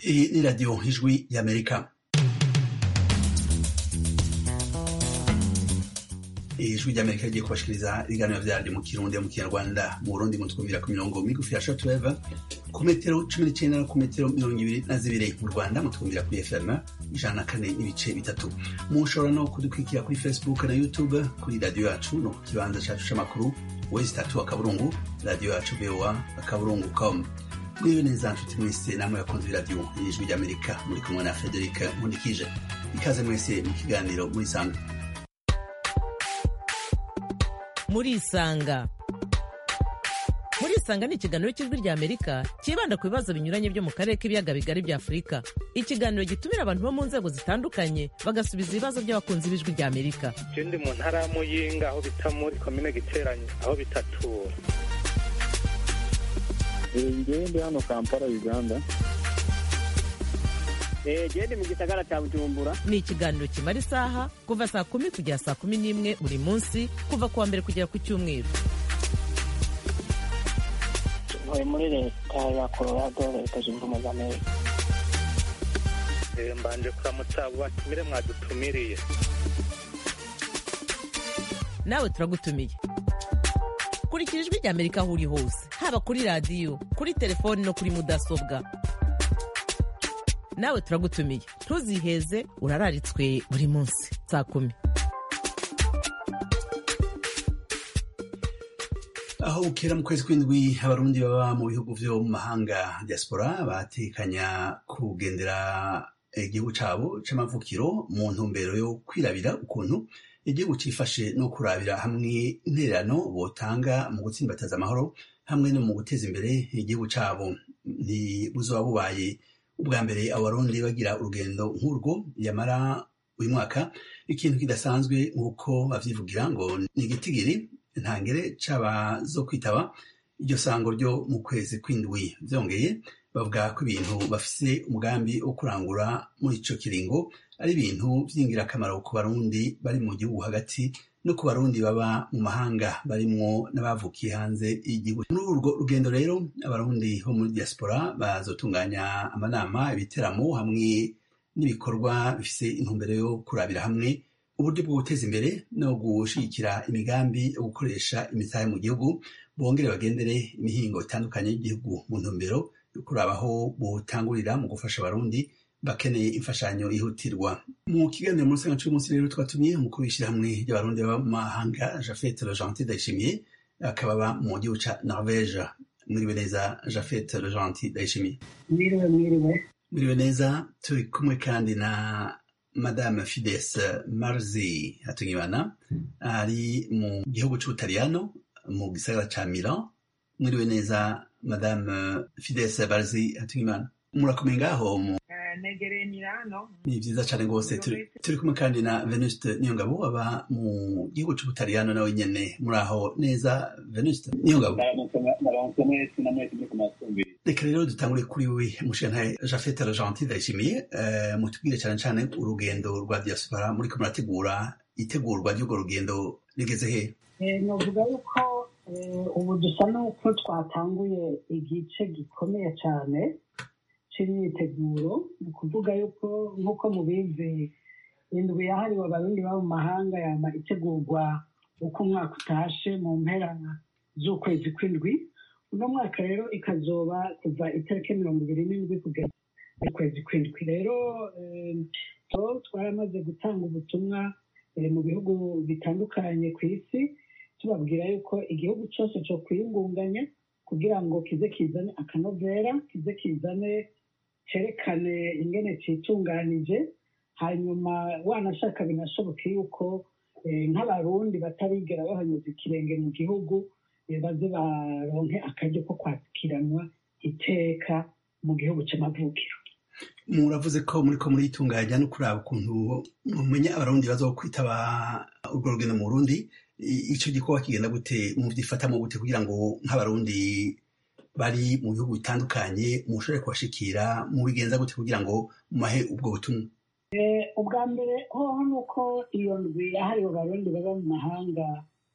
Hii ni Radio Ijwi ya Amerika. ijwi ry'amerika rigiye kubashikiriza ibiganiro vyaryo mu kirundi mu kinyarwanda mu burundi mutwumvira ku mirongo migufi ya shortwave ku metero cumi n'icenda no ku metero mirongo ibiri na zibiri mu rwanda mutwumvira kuri fm ijana na kane n'ibice bitatu mushobora no kudukurikira kuri facebook na youtube kuri radiyo yacu no ku kibanza cacu c'amakuru wezi tatu akaburungu radiyo yacu voa akaburungu com mwiwe neza nshuti mwese namwe bakunze iradiyo y'ijwi ry'amerika muri kumwe na frederic nkundikije ikaze mwese mu kiganiro muri sanga murisanga murisanga ni ikiganiro cy'ijwi rya amerika cyibanda ku bibazo binyuranye byo mu karere k'ibiyaga bigari bya afurika ikiganiro gitumira abantu bo mu nzego zitandukanye bagasubiza ibibazo by'abakunzi b'ijwi rya amerika je ndi mu ntara ya muyinga aho bita muri komine giteranyi aho bitatura ngewe ndi hano kampala uganda gende mu gisagara cya bujumbura ni ikiganiro kimara isaha kuva saa kumi kugera saa kumi n'imwe buri munsi kuva ku wa mbere kugera ku cyumweru ntuye muri leta ya colorado leta zunze ubumwe za amerika Eh, mbanje kuramutsa abo batumire mwadutumiriye nawe turagutumiye kurikira ijwi rya amerika aho uri hose haba kuri radiyo kuri telefoni no kuri mudasobwa nawe turagutumiye ntuziheze urararitswe buri munsi saa kumi aho bukera mu kwezi kw'indwi abarundi baba mu bihugu vyo mu mahanga diaspora batekanya kugendera igihugu cabo c'amavukiro mu ntumbero yo kwirabira ukuntu igihugu cifashe no kurabira hamwe intererano botanga mu gutsimbataza amahoro hamwe no mu guteza imbere igihugu cabo ntibuzoba bubaye ubwa mbere abarundi bagira urugendo nk'urwo yamara uyu mwaka ikintu kidasanzwe nk'uko bavyivugira ngo ni igitigiri ntangere c'abazo kwitaba iryo sango ryo mu kwezi kw'indwi vyongeye bavuga ko ibintu bafise umugambi wo kurangura muri ico kiringo ari ibintu vy'ingirakamaro ku barundi bari mu gihugu hagati no ku barundi baba mu mahanga barimwo n'abavukiye hanze y'igihugu muri urwo rugendo rero abarundi bo muri diaspora bazotunganya amanama ibiteramo hamwe n'ibikorwa bifise intumbero yo kurabira hamwe uburyo bwo guteza imbere no gushigikira imigambi yo gukoresha imitahe mu gihugu bongere bagendere imihingo itandukanye y'igihugu mu ntumbero yo kuraba aho botangurira mu gufasha abarundi bakeneye imfashanyo yihutirwa mu kiganiro muri sanga c'umunsi rero twatumiye umukuru w'ishirahamwe ry'abarundi baba mu mahanga jafet legentil ndayishimiye akaba aba mu gihugu ca norvege mwiriwe neza jafet legentil ndayishimiye mwiriwe mwiriwe mwiriwe neza turi kumwe kandi na madame fides marzi hatungimana ari mu gihugu c'ubutaliyano mu gisagara ca milan mwiriwe neza madame fides marzi hatungimana murakomeye ngaho mu negereye Milano ni vyiza cane rwose turi turi kumwe kandi na venuste niyongabo aba mu gihugu c'ubutaliyano nawe nyene muri aho neza venuste niyongabo naronse mwese na mwese muri kumasumbi reka rero dutangure kuri we mushantaye jafete argentine ndayishimiye eh, mutubwire cane cane urugendo rwa diaspora muriko murategura itegurwa ry'urwo rugendo rigeze he Eh, novuga yuko eh, ubu dusa n'uko twatanguye igice gikomeye cyane c'imyiteguro ni ukuvuga yuko nk'uko mubizi indwi yahariwe abarundi baba mu mahanga yama itegurwa uko umwaka utashe mu mpera z'ukwezi kw'indwi uno mwaka rero ikazoba kuva itariki mirongo ibiri n'indwi kugera ukwezi kw'indwi rero eh, to twaramaze gutanga ubutumwa eh, mu bihugu bitandukanye ku isi tubabwira yuko igihugu cyose cyo kwiyungunganya kugira ngo kize kizane akanovera kize kizane cerekane ingene citunganije hanyuma wanashaka binashoboke yuko eh, nk'abarundi batarigera bahanyuza ikirenge mu gihugu eh, baze baronke akaryo ko kwakiranwa iteka mu gihugu c'amavukiro muravuze ko muriko muritunganya no kuraba ukuntu mumenya abarundi bazokwitaba urwo rugendo mu burundi I- ico gikorwa kigenda gute muvyifatamo gute kugira ngo nk'abarundi bari mu bihugu bitandukanye mushobore kubashikira mubigenza gute kugira ngo mumahe ubwo butumwa ubwa mbere hoho ni uko iyo ndwi yahariwe abarundi baba mu mahanga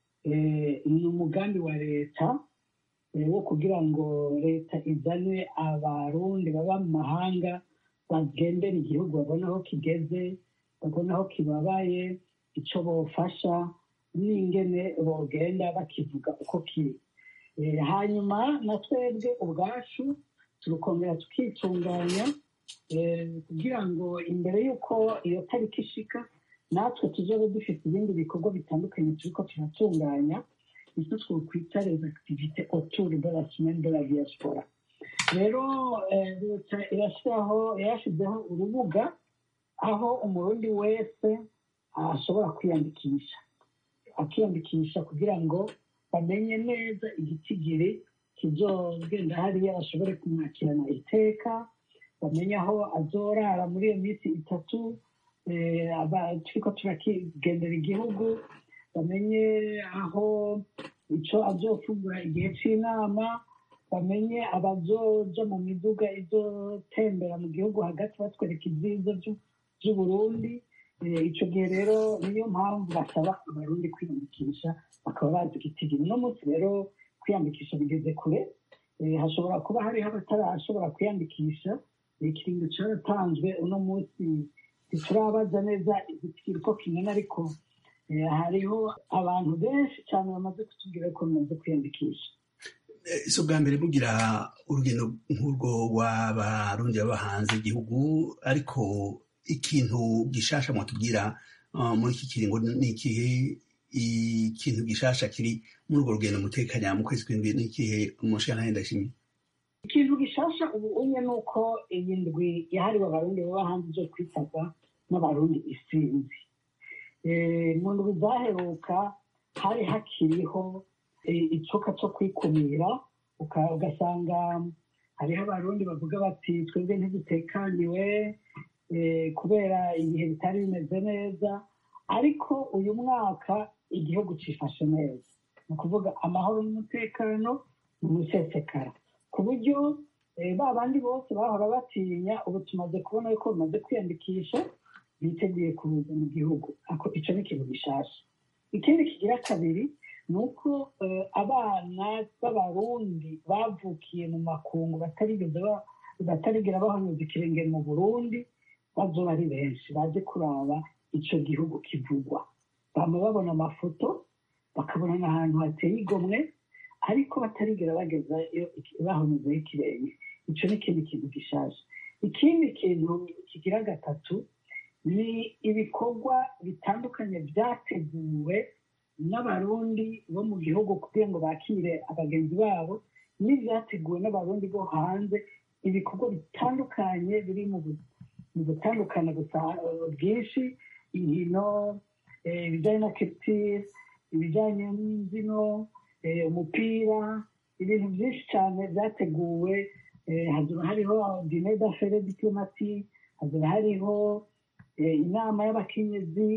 eh, ni umugambi wa leta eh, wo kugira ngo leta izane abarundi baba mu mahanga bagendera igihugu babona aho kigeze babona aho kibabaye icyo bofasha n'ingene bogenda bakivuga uko kiri Eh, hanyuma na twebwe ubwacu turukongera tukitunganya eh, kugira ngo imbere y'uko iyo tariki ishika natwe tuzobe dufite ibindi bikorwa bitandukanye turiko turatunganya icyo twokwita les activités autour de la semaine de la diaspora rero eh, leta irashyiraho yashyizeho urubuga aho umurundi wese ashobora kwiyandikisha akiyandikisha kugira ngo bamenye neza igitigiri kizogenda hariya bashobore kumwakirana iteka bamenye aho azorara muri iyo minsi itatu eh, aba- turiko turakigendera igihugu bamenye aho icyo azofungura igihe cy'inama bamenye abazoja mu miduga izotembera mu gihugu hagati batwereka ibyiza by'u- by'uburundi Eh, ico gihe rero niyo mpamvu basaba abarundi kwiyandikisha bakaba bazi igitigiri uno munsi rero kwiyandikisha bigeze kure Eh, hashobora kuba hariho abatarashobora kwiyandikisha ikiringo cyaratanzwe uno munsi ntiturabaza neza igitigiri ko kingana ariko eh, hariho abantu benshi cyane bamaze kutubwira ko bamaze kwiyandikisha Eh, si ubwa mbere mugira urugendo nk'urwo w'abarundi baba hanze igihugu ariko ikintu gishasha mwatubwira uh, muri iki kiringo ni ikihe ikintu gishasha kiri muri urwo rugendo mutekanya mu kwezi kw'indwi ni ikihe umushyirantare ndashimye ikintu gishasha ubu unye ni uko iyi ndwi yahariwe abarundi baba hanze zo kwitabwa n'abarundi isinzi Eh, mu ndwi zaheruka hari hakiriho eh, icoka cyo kwikumira uka- ugasanga hariho abarundi bavuga bati twebwe ntidutekaniwe eh, kubera ibihe bitari bimeze neza ariko uyu mwaka igihugu cifashe neza ni ukuvuga amahoro n'umutekano ni umusesekara ku buryo eh, ba bandi bose bahora batinya ubu tumaze kubona yuko bamaze kwiyandikisha biteguye kuza mu gihugu ako icyo ni ikintu gishasha ikindi kigira kabiri ni uko eh, abana b'abarundi bavukiye mu makungu batarigeze ba- batarigera bahonyuza ikirenge mu burundi bazoba ari benshi baje kuraba ico gihugu kivugwa bama babona amafoto bakabona n'ahantu hateye igomwe ariko batarigera bagezayo bahonyuzeho ikirenge ico ni ikindi kintu gishaje ikindi kintu kigira gatatu ni ibikorwa bitandukanye byateguwe n'abarundi bo mu gihugu kugira ngo bakire abagenzi babo n'ibyateguwe n'abarundi bo hanze ibikorwa bitandukanye biri mu bu- mu gutandukana gusa eh, bwinshi inkino eh, ibijyanye na kiripitire ibijyanye n'imbyino eh, umupira ibintu byinshi cyane byateguwe eh, hazaba hariho dine d'affaire diplomati hazaba hariho eh, inama y'abakenyezi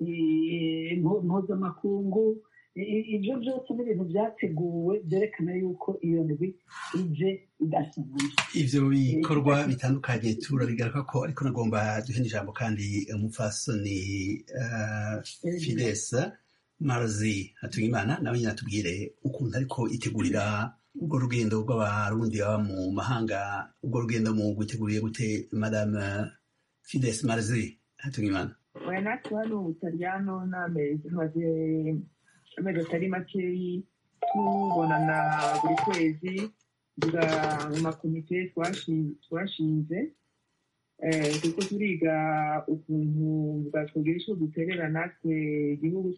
eh, impu- mpuzamakungu I- i- ibyo byose ni ibintu byateguwe byerekana yuko iyo ndwi ije idasanzwe ivyo bikorwa bitandukanye turabigaruka ko ariko nagomba duhe n'ijambo kandi umupfasoni uh, fides marzi hatungimana nawe nyine atubwire ukuntu ariko itegurira urwo rugendo rw'abarundi baba mu mahanga urwo rugendo mu guteguriye gute madame fides marzi hatungimana oya natwe hano mu butaliyano n'amezi tumaze amezi atari makeyi tubonana buri kwezi tuga mu makomite twashi- twashinze eh, turiko turiga ukuntu bwatwogera ico duterera natwe igihugu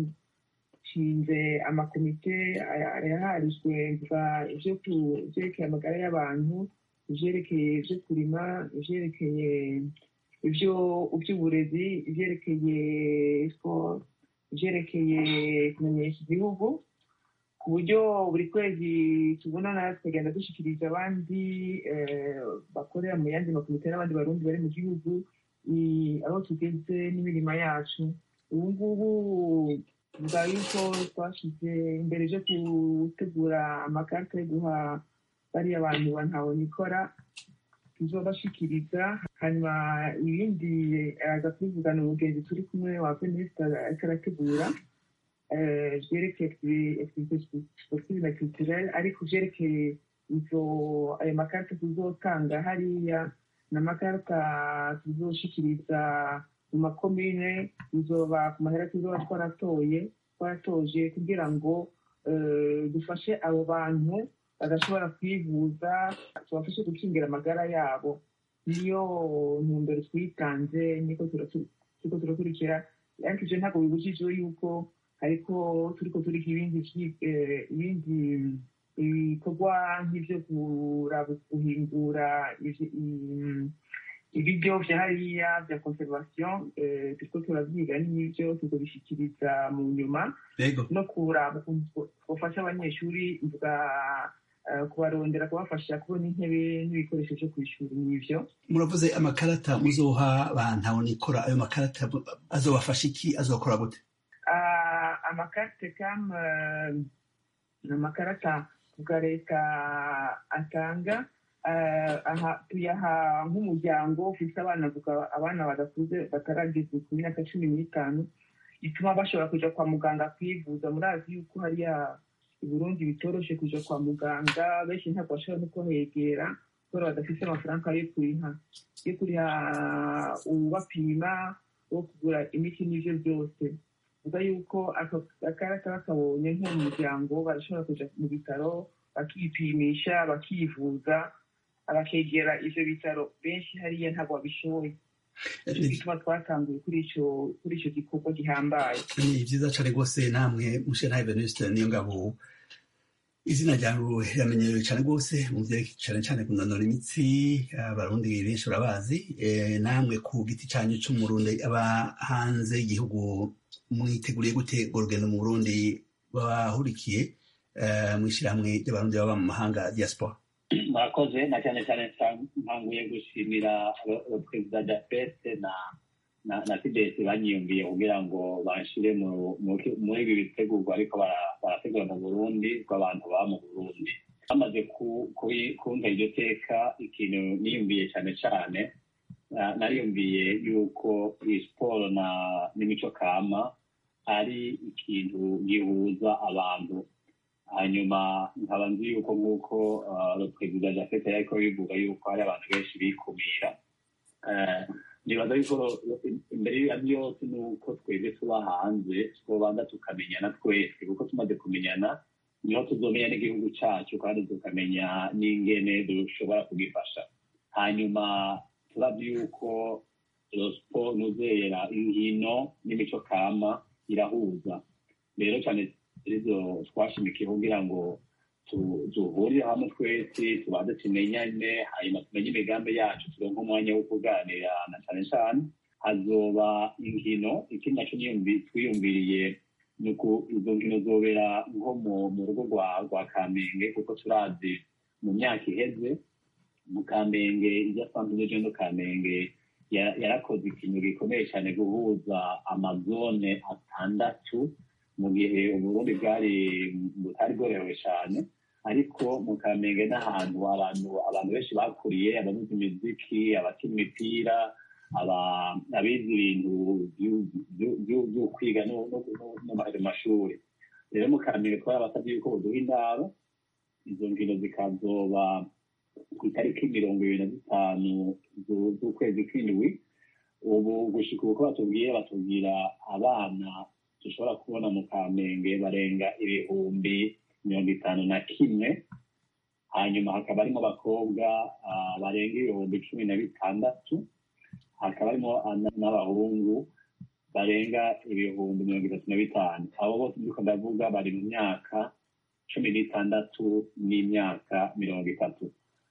twashinze amakomite aya- yaharijwe mvuga ivyo ku- ivyerekeye amagara y'abantu ivyerekeye ivyo kurima ivyerekeye ivyo ivy'uburezi ivyerekeye sport ivyerekeye kumenyesha igihugu ku buryo buri kwezi tubonana tukagenda dushikiriza abandi eh, bakorera mu yandi makomite n'abandi barundi bari mu gihugu i- aho tugeze n'imirima yacu ubu ngubu tuvuga yuko twashyize imbere byo gutegura amakarita yo guha bariya abantu bantabonikora tuzobashikiriza hanyuma ibindi aza kubivugana umugenzi turi kumwe wa feministe ariko arategura eh, vyerekeye activite sportive na culturelle ariko vyerekeye izo ayo makarita tuzotanga hariya ni amakarita tuzoshikiriza mu makomine bizoba ku mahera tuzoba twaratoye twaratoje kugira ngo eh, dufashe abo bantu badashobora kwivuza tubafashe gukingira amagara yabo niyo ntumbero twitanze niko turatu- turiko turakurikira ariko ivyo ntabwo bibujije yuko ariko turiko turiga ibindi vyi- eh, ibindi ibikorwa nk'ivyo kuraba guhindura ivy- i- ibiryo vya hariya vya conservation eh, turiko turavyiga n'ivyo tuzobishikiriza mu nyuma Yego. no kuraba ukuntu twofasha abanyeshuri mvuga eh, kubarondera kubafasha kubona intebe n'ibikoresho vyo kw'ishuri n'ivyo muravuze amakarata muzoha abantu nikora ayo makarata azobafasha iki azokora gute Ah, amakarite kam eh, ni amakarata bwa leta atanga eh, aha tuyaha nk'umuryango ufite abana vuga abana badakuze batarageza ku myaka cumi n'itanu bituma bashobora kuja kwa muganga kwivuza murazi yuko hariya i burundi bitoroshe kuja kwa muganga benshi ntabwo bashobora no kuhegera kubera badafite amafaranga yo kuriha yo kuriha ubapima wo kugura imiti n'ivyo byose vuga yuko ako akarata bakabonye nko mu muryango barashobora kuja mu bitaro bakipimisha bakivuza bakegera ivyo bitaro benshi hariya ntabwo babishoboye nico gituma twatanguye kuri ico kuri ico gikorwa gihambaye ni vyiza cane rwose namwe mushenhaye venuste niyo ngabo izina ryawe riramenyerewe cane rwose mu vyerekeye cane cane kunonora imitsi abarundi benshi barabazi Eh, namwe ku giti canyu c'umurundi aba hanze y'igihugu mwiteguriye gute urwo rugendo mu burundi bahurikiye eh, mw'ishirahamwe ry'abarundi baba mu mahanga diaspora murakoze na cyane cyane ntanguye gushimira aba- abaperezida da feste na na na tibet banyiyumviye kugira ngo banshire mu- mu- muri ibi bitegurwa ariko bara- barategura mu burundi rw'abantu baba mu burundi bamaze ku- kubi- kumva iryo teka ikintu niyumviye cyane cyane na- nariyumviye yuko iyi siporo na n'imico kama ari ikintu gihuza abantu hanyuma nkaba nzi yuko nk'uko uh, perezida jafete yariko bivuga yuko hari abantu benshi bikumira Eh, nibaza yuko imbere ya byose ni uko twebwe tuba hanze twobanza tukamenyana twese kuko tumaze kumenyana niho tuzomenya n'igihugu cacu kandi tukamenya n'ingene dushobora kugifasha hanyuma turavye yuko siporo nuzera inkino n'imico kama irahuza rero cyane arizo twashimikiye kugira ngo tu- duhurire hamwe twese tubanze tumenyane hanyuma tumenye imigambi yacu turonke umwanya wo kuganira na cane cane hazoba inkino ikindi naco niyumvi- twiyumviriye ni uku izo nkino zobera nko mu- mu rugo rwa rwa kamenge kuko turazi mu myaka iheze mu kamenge irya santere jendo kamenge ya- yarakoze ikintu gikomeye cyane guhuza amazone atandatu mu gihe uburundi bwari butari bworohewe cyane ariko mu kamenge n'ahantu abantu abantu benshi bakuriye abavuza imiziki abakina imipira aba- abize ibintu vyu- vyu- vyu- vyo kwiga no no- no- no mu mashuri rero mu kamenge twarabasabye yuko buduha indaro izo nkino zikazoba ku itariki mirongo ibiri na zitanu zu- z'ukwezi kw'indwi ubu gushika uko batubwiye batubwira abana dushobora kubona mu kamenge barenga ibihumbi mirongo itanu na kimwe hanyuma hakaba harimo abakobwa ah, barenga ibihumbi cumi na bitandatu hakaba harimo ana- n'abahungu barenga ibihumbi mirongo itatu na bitanu abo bose ndiko ndavuga bari mu myaka cumi n'itandatu n'imyaka mirongo itatu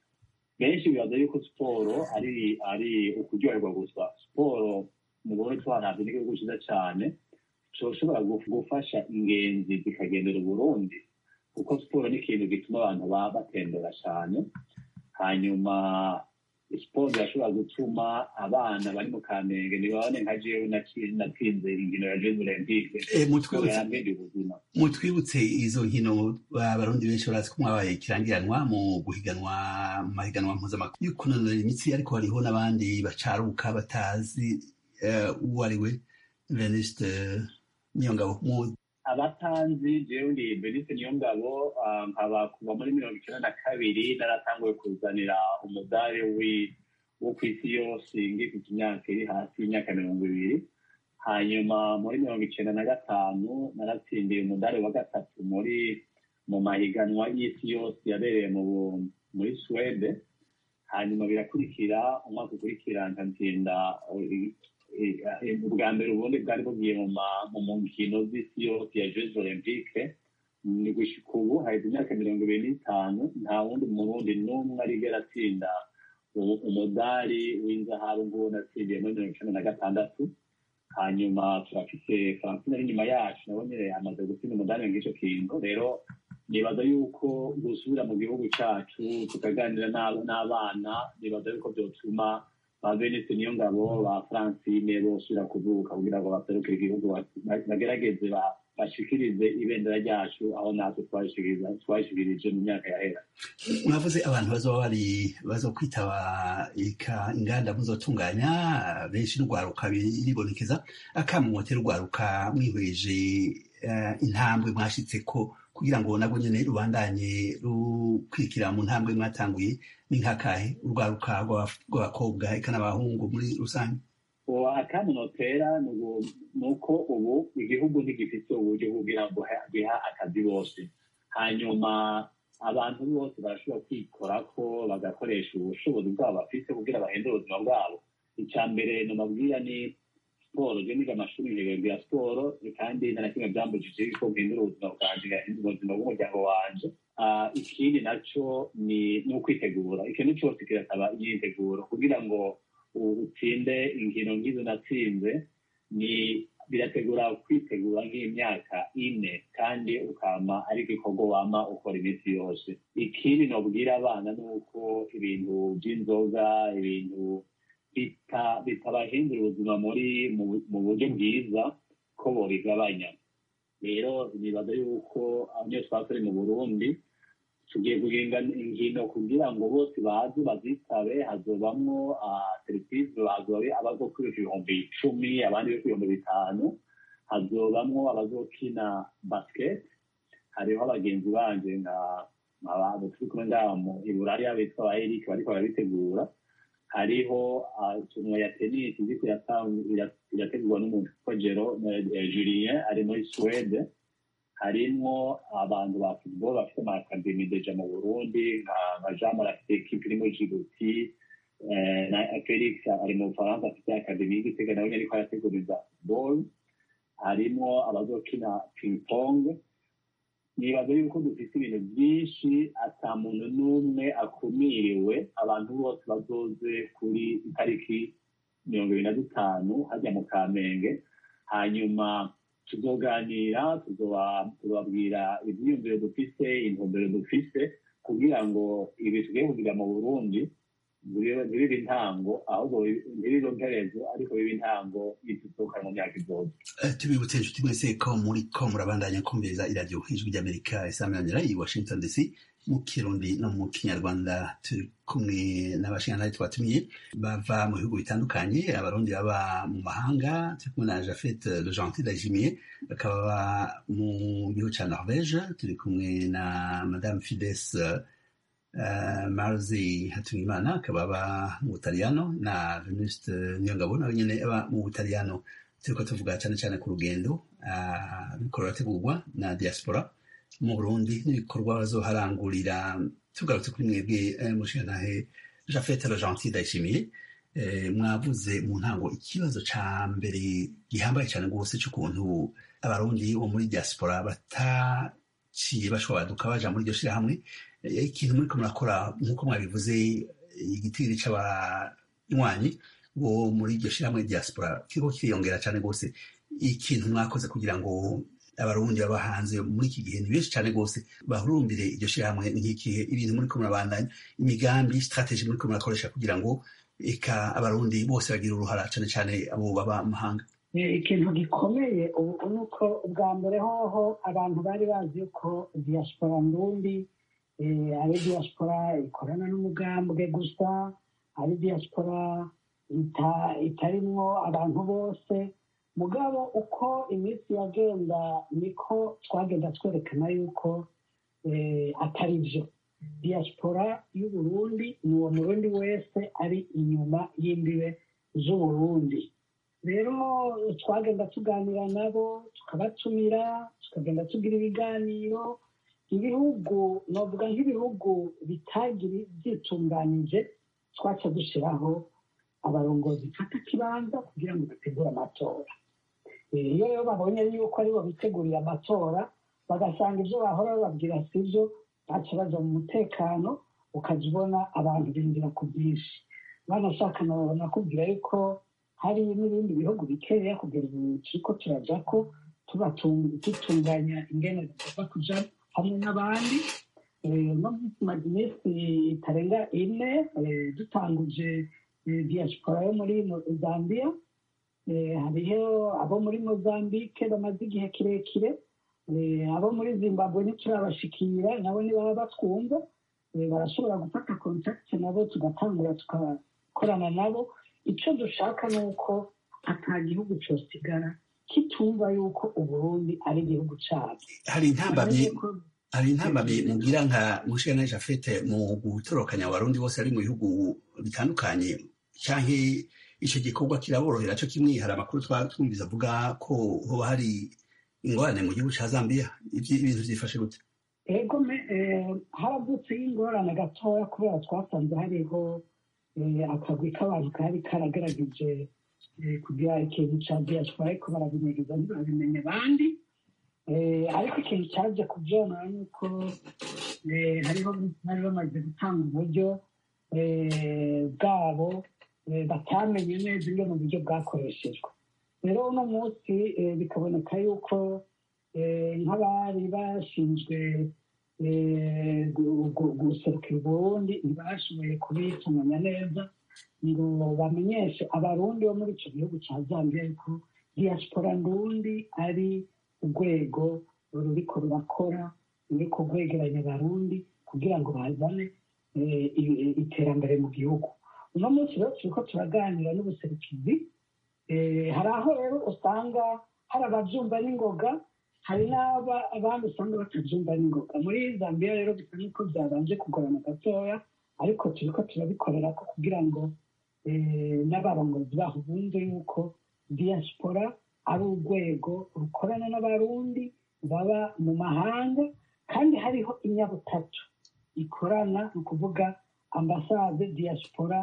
benshi bibaza yuko siporo ari ari ukuryoherwa gusa siporo mu burundi twaravye n'igihugu ciza cane coshobora guf- gufasha ingenzi zikagendera uburundi kuko siporo ni ikintu gituma abantu baba batembera cane hanyuma siporo irashobora gutuma abana bari mu kamenge ntibabone nka jewe naki- natsinze inkino ya jeux olympique Eh, siporo mutwibutse yambere ubuzima mutwibutse izo nkino abarundi benshi barazi ko mwabaye ikirangiranwa mu guhiganwa mu mahiganwa mpuzamahanga yo kunonora imitsi ariko hariho n'abandi bacaruka batazi eh, uwo ari we veniste niyongabo mu abatanzi jewe ndi benise niyo ngabo nkaba kuva muri mirongo icyenda na kabiri naratanguye kuzanira umudari wi- wo ku isi yose ngifite imyaka iri hasi y'imyaka mirongo ibiri hanyuma muri mirongo icenda na gatanu naratsindiye umudari wa gatatu muri mu mahiganwa y'isi yose yabereye mu muri swede hanyuma birakurikira umwaka ukurikira nkatsinda ubwa mbere ubundi bwari bugiye mu nkino z'isi yose ya jeux olympique ni gushika ubu haheze imyaka mirongo ibiri n'itanu nta wundi murundi n'umwe arigera atsinda umudari w'inzahabu nguwo natsindiye muri mirongo icenda na gatandatu hanyuma turafise francine ari inyuma yacu nabo nyene amaze gutsinda umudari ng'ico kintu rero nibaza yuko gusubira mu gihugu cacu tukaganira n'abana nibaza yuko vyotuma ba venise niyo ngabo ba francine bosubira kuvuka kugira ngo baserukire igihugu bagerageze bashikirize ibendera ryacu aho natwe twashikirije mu myaka yahera mwavuze abantu bazoba bari bazokwitaba inganda muzotunganya benshi n'urwaruka biribonekeza akamumotera urwaruka mwihweje intambwe mwashitseko kugira ngo nabwo nyene rubandanye rukwirikira mu ntambwe mwatanguye ni nkakahe urwaruka rw'abakobwa eka n'abahungu muri rusange akandi notera ni uko ubu igihugu ntigifite uburyo kugira ngo giha akazi bose hanyuma abantu bose barashobora kwikorako bagakoresha ubushobozi bwabo bafite kugira bahindure ubuzima bwabo icya mbere nomabwira ni siporo je niga amashuri nkegabwira siporo kandi nta na kimwe byambujije ko mpindura ubuzima bwanje ngahindura ubuzima bw'umuryango wanje ikindi naco ni ukwitegura ikintu cose kirasaba imyiteguro kugira ngo utsinde inkino nk'izo natsinze ni birategura kwitegura nk'imyaka ine kandi ukama ari igikorwa wama ukora iminsi yose ikindi nobwira abana ni uko ibintu by'inzoga ibintu bitabahindura ubuzima muri mu buryo bwiza ko bobigabanya rero nibaza yuko niyo twasore mu burundi tugiye guhinga inkino kugira ngo bose baze bazitabe hazobamwo serivisi hazoba abazokwiruka ibihumbi icumi abandi bo ibihumbi bitanu hazobamwo abazokina basket hariho abagenzi banje nka abantu turi kumwe ngaha i buraya bitwa ba eric bariko barabitegura hariho turnuwa ya tennis iriko irategurwa n'umuntu witwa jero julien ari muri swede harimwo abantu ba football bafite ama academy deja mu burundi nka jean mara afite ekipe iri muri jibuti na felix ari mu bufaransa afite academy y'igitega nawe ariko arateguriza football harimwo abazokina ping pong nibaza yuko dufite ibintu byinshi ata muntu n'umwe akumiriwe abantu bose bazoze kuri itariki mirongo ibiri na dutanu hajya mu kamenge hanyuma tuzoganira tuzobabwira ibyiyumviro dufise intumbero dufise kugira ngo ibi tugiye kugira mu burundi ntibibe intango ahubwo ntibibe mperezo ariko bibe intango y'idusohoka mu myaka izoza tubibutse inshuti mwese ko muri ko murabandanya kumviriza iradiyo ijwi ry'amerika isaminanira i washington dc mu kirundi no mu kinyarwanda turi kumwe n'abashingantahe twatumiye bava mu bihugu bitandukanye abarundi baba mu mahanga turi kumwe na jafet le gentil dajimiye bakaba mu gihugu ca norvege turi kumwe na madame fides uh, marzi hatungimana akaba aba mu butaliyano na venuste niyongabo nawe nyene aba mu butaliyano turiko tuvuga cane cane ku rugendo ruriko rurategurwa na diaspora mu burundi n'ibikorwa bazoharangurira tugarutse kuri mwebwe mushingantahe jafete le gentil ndayishimiye mwavuze mu ntango ikibazo ca mbere gihambaye cane rwose c'ukuntu abarundi bo muri diaspora bataciye bashobora baja muri iryo shirahamwe ikintu muriko murakora nk'uko mwabivuze igitigiri c'abanywanyi bo muri iryo shirahamwe diaspora kiriko kiriyongera cane rwose ikintu mwakoze kugira ngo abarundi baba hanze muri iki gihe ni benshi cyane rwose bahurumbire iryo shirahamwe nk'ikihe ibintu muri ko murabandanya imigambi strategy muri ko murakoresha kugira ngo eka abarundi bose bagira uruhara cyane cyane abo baba mahanga ikintu gikomeye ubu ni uko ubwa mbere hoho abantu bari bazi ko diaspora ndundi ari diaspora ikorana n'umugambwe gusa ari diaspora itarimwo abantu bose mugabo uko iminsi yagenda niko twagenda twerekana yuko atari byo diaspora y'uburundi ni uwo murundi wese ari inyuma y'imbibe z'uburundi rero twagenda tuganira nabo tukabatumira tukagenda tugira ibiganiro ibihugu navuga nk'ibihugu bitagira byitunganije twaca dushyiraho abarongozi fata kibanza kugira ngo bategure amatora iyo rero babonye yuko aribo bitegurira amatora bagasanga ibyo bahora bababwira si byo baca baja mu mutekano ukajya ubona abantu binjira ku bwinshi banashaka nakubwira yuko hari n'ibindi bihugu bikeya kugera ubu turiko turaja ko dutunganya ingene zigomba kuja hamwe n'abandi no tumaze iminsi itarenga ine dutanguje diaspora yo muri zambia hariho abo muri mozambique bamaze igihe kirekire abo muri zimbabwe ntiturabashikira nabo ntibaba batwumva barashobora gufata kontakiti nabo tugatangura tugakorana nabo icyo dushaka ni uko ata gihugu cyosigara kitumva yuko uburundi ari igihugu cyabo hari intambamyi hari intambamyi mugira nka mushana jafete mu gutorokanya abarundi bose ari mu bihugu bitandukanye canke ico gikorwa kiraborohera co kimwe hari amakuru twumviza avuga ko hoba hari ingorane mu gihugu ca zambia ibintu vyifashe gute ego haravutseho ingorane gatoya kubera twasanze hariho akagwi k'abantu kari karagerageje kugira ikintu ca diaspora ariko barabinyegeza ntibabimenya abandi ariko ikintu cyaje kubyonona ni uko hariho bari bamaze gutanga uburyo bwabo batamenye neza ingene uburyo bwakoreshejwe rero uno munsi bikaboneka yuko nk'abari bashinzwe guserukira uburundi ntibashoboye kubitunganya neza ngo bamenyeshe abarundi bo muri icyo gihugu cya zambia yuko diaspora ndundi ari urwego ruriko rurakora ruriko rwegeranya abarundi kugira ngo bazane iterambere mu gihugu uno munsi rero turiko turaganira n'ubuserukizi hari aho rero usanga hari ababyumva n'ingoga hari n'abandi usanga batabyumva n'ingoga muri zambia rero bisa n'uko byabanje kugorana gatoya ariko turiko turabikorera ko kugira ngo n'abarongozi baho bumve yuko diaspora ari urwego rukorana n'abarundi baba mu mahanga kandi hariho inyabutatu ikorana ni ukuvuga ambasade diaspora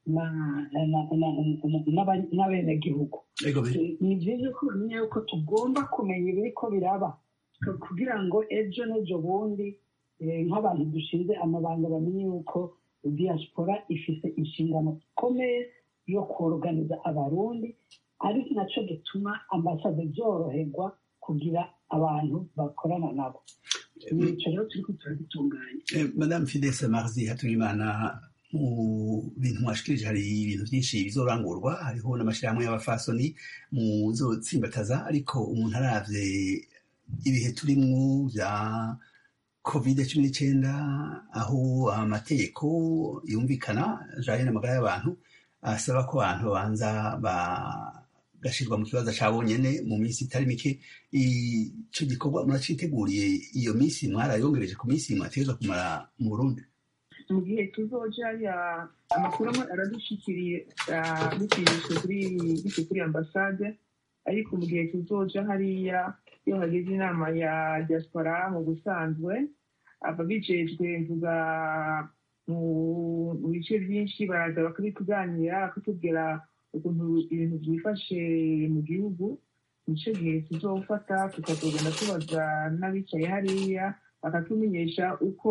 n'abenegihugu ni byiza ko bamenya yuko tugomba kumenya ibiriko biraba kugira ngo ejo n'ejo bundi nk'abantu dushinze amabanga bamenye yuko diaspora ifite inshingano ikomeye yo koroganiza abarundi ari nacyo gituma ambasade zoroherwa kugira abantu bakorana nabo nicyo rero turi ko turabitunganya madame fidese marzi hatungimana mu bintu mwashikirije hari ibintu byinshi bizorangurwa hariho n'amashyirahamwe y'abafasoni muzotsimbataza ariko umuntu aravye ibihe turimwo bya covid cumi n'icyenda aho amategeko yumvikana ajanye n'amagara y'abantu asaba ko abantu babanza bagashyirwa mu kibazo cya bonyene mu minsi itari mike ico gikorwa muraciteguriye iyo minsi mwarayongereje ku minsi mwategerezwa kumara mu burundi mu gihe tuzoja ya amakuru amwe aradushikiriye bicishije kuri biciye kuri ambasade ariko mu gihe tuzoja hariya iyo hageze inama ya diaspora mu busanzwe aba bijejwe mvuga mu bice byinshi baraza bakabituganira bakatubwira ukuntu ibintu byifashe mu gihugu nicyo gihe tuzofata tukazogenda tubaza n'abicaye hariya bakatumenyesha uko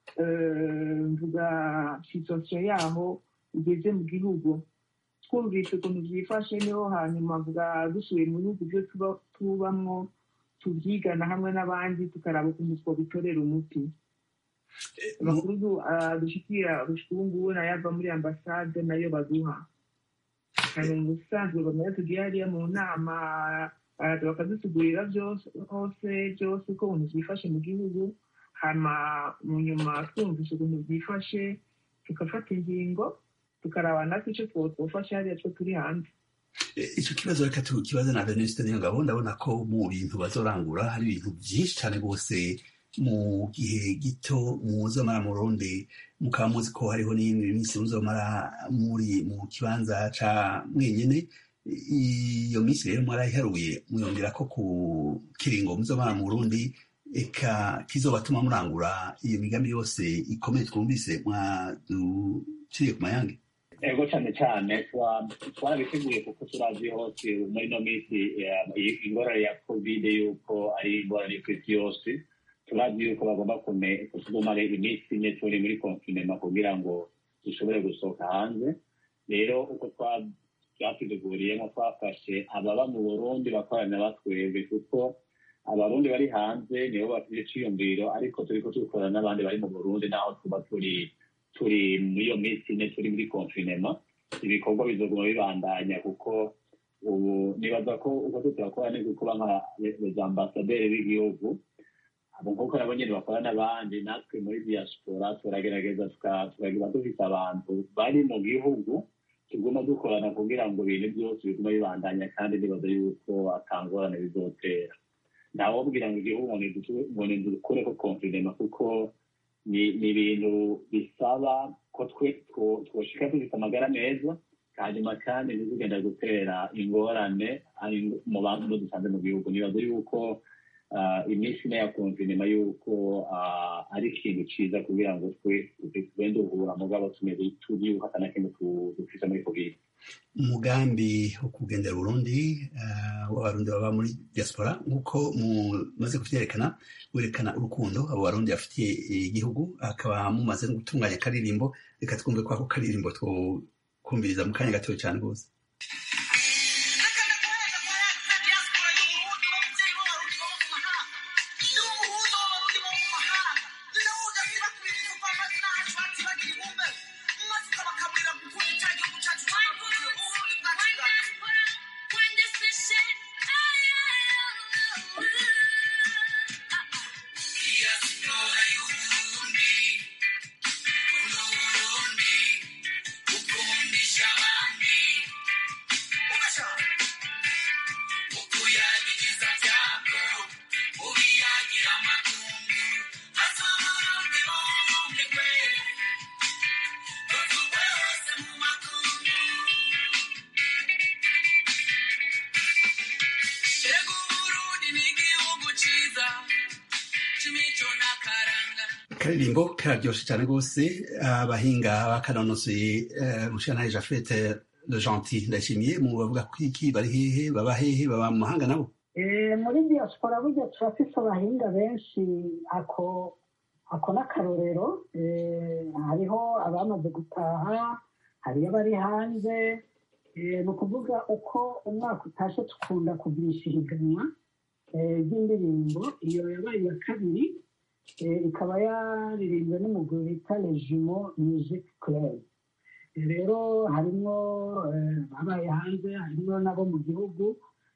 mvuga situasiyo yaho igeze mu gihugu twumvise ukuntu byifashe niho hanyuma mvuga dusuye mu bihugu byo tubamwo tubyigana hamwe n'abandi tukaraba ukuntu twabitorera umuti amakuru dushikira ubu ngubu nayava muri ambasade nayo baduha hanyuma mu busanzwe bamwe tugiye hariya mu nama baraza bakadusigurira byose hose byose uko ukuntu byifashe mu gihugu hama mu nyuma twumvise ukuntu byifashe tugafata ingingo tukaraba natwe icyo twofasha hariya two turi hanze icyo kibazo reka tukibaze na venuste niyo ngabo ndabona ko mu bintu bazorangura hari ibintu byinshi cyane rwose mu gihe gito muzomara mu Burundi mukaba muzi ko hariho n'iyindi minsi muzomara muri mu kibanza ca mwenyene iyo minsi rero mwarayiharuye mwiyongera ko ku kiringo muzomara mu Burundi eka kizobatuma murangura iyo migambi yose ikomeye twumvise mwaduciye ku mayange ego cyane cyane twarabiteguye kuko turazi hose muri ino minsi ingorane ya kovide yuko ari ingorane ku isi yose turazi yuko bagomba kutugumara iminsi ine turi muri konfinema kugira ngo dushobore gusohoka hanze rero uko twatuteguriyemo twafashe ababa mu burundi bakorana batwebwe kuko abarundi bari hanze nibo bafite iciyumviro ariko turiko tubikorana n'abandi bari mu burundi naho tuba turi turi muri iyo minsi ine turi muri konfinema ibikorwa bizoguma bibandanya kuko ubu nibaza ko uko tutakora ni kuba nka les ambasaderi b'igihugu abo nk'uko nabo nyene bakora n'abandi natwe muri diaspora turagerageza tukagira dufise abantu bari mu gihugu tuguma dukorana kugira ngo ibintu byose biguma bibandanya kandi nibaza yuko atangorane bizotera ntawobwira ngo igihugu ngo nidukure ko konfinema kuko ni ibintu bisaba ko twoshika dufite amagara meza hanyuma kandi ntizigenda gutera ingorane mu bantu dusanze mu gihugu nibaza yuko iminsi ine ya konfinema yuko ari ikintu ciza kugira ngo twe tube duhura mugabo tumeze turibuka atana kintu dufise muri covid umugambi wo kugendera Burundi w'abarundi baba muri diaspora nk'uko mumaze kuvyerekana werekana urukundo abo barundi bafitiye igihugu akaba mumaze no gutunganya akaririmbo reka twumve ko ako karirimbo twokumviriza mu kanya gatoya cane rwose akaririmbo kararyoshe cyane rwose abahinga bakanonosoye mushana jafete le gentil ndashimiye mu bavuga ko iki bari hehe baba hehe baba mu mahanga nabo muri diaspora burya turafise abahinga benshi ako ako n'akarorero hariho abamaze gutaha hariyo abari hanze ni ukuvuga uko umwaka utashe tukunda kugurisha ihiganwa ry'indirimbo iyo yabaye iya kabiri ikaba yaririmbwe n'umugwi bita regimo music club rero harimo abaye hanze harimo nabo mu gihugu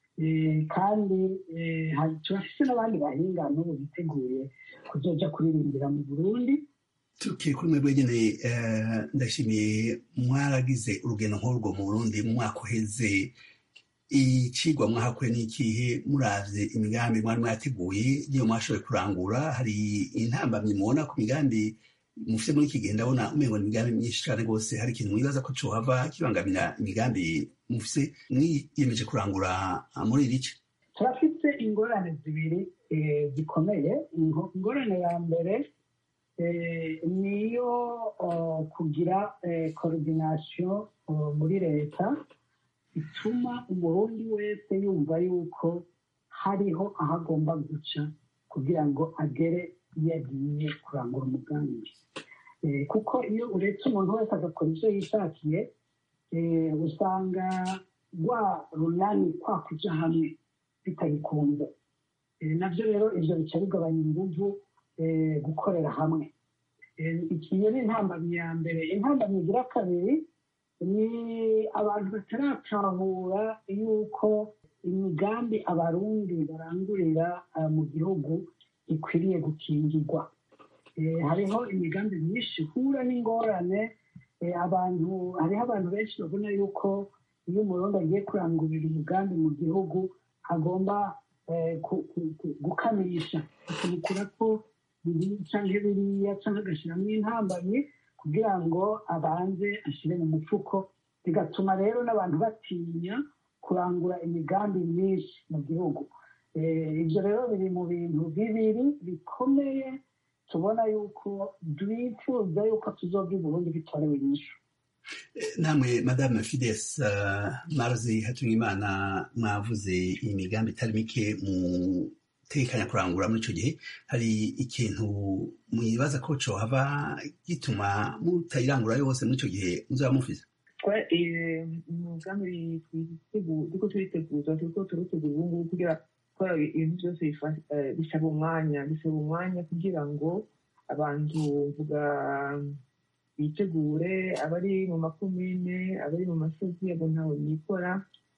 kandi turafise n'abandi bahinga n'ubu biteguye kuzoja kuririmbira mu burundi tukiri kuri mwebwe nyene ndashimiye mwaragize urugendo nk'urwo mu burundi mu mwaka uheze icigwa mwahakuye n'ikihe muravye imigambi mwari mwateguye niyo mwashoboye kurangura hari intambamyi mubona ku migambi mufite muri iki gihe ndabona umengo ni imigambi myinshi cane rwose hari ikintu mwibaza ko cohava kibangamira imigambi mufise mwiyemeje kurangura muri iri ce turafite ingorane zibiri zikomeye ingorane ya mbere niyo kugira koordinasiyo muri leta ituma umurundi wese yumva yuko hariho aho agomba guca kugira ngo agere iyo agiye kurangura umugambi kuko iyo uretse umuntu wese agakora ibyo yishakiye usanga rwa runani kwa kuja hamwe bitagikunze nabyo rero ibyo bica bigabanya inguvu gukorera hamwe iyo ni intambamyi ya mbere intambamyi igira kabiri ni abantu bataratahura yuko imigambi abarundi barangurira mu gihugu ikwiriye gukingirwa hariho imigambi myinshi ihura n'ingorane abantu hariho abantu benshi babona yuko iyo umurundi agiye kurangurira umugambi mu gihugu agomba gukamisha akamukura ko ibi canke biriya canke agashyiramo intambamyi kugira ngo abanze ashyire mu mufuko bigatuma rero n'abantu batinya kurangura imigambi myinshi mu gihugu Eh, ibyo rero biri mu bintu bibiri bikomeye tubona yuko twifuza yuko tuzoga i burundi bitorewe inyishu namwe madame fides uh, marzi hatungimana mwavuze imigambi itari mike mutekanya kurangura muri ico gihe hari ikintu mwibaza ko cohava gituma mutayirangura yose muri ico gihe muzaba mufise twa umugambi turiko turiteguza turiko turutegura ubu ngubu kugira gukora ibintu byose bifa- eh, bisaba umwanya bisaba umwanya kugira ngo abantu mvuga bitegure abari mu makomine abari mu masozi abo ntawe nikora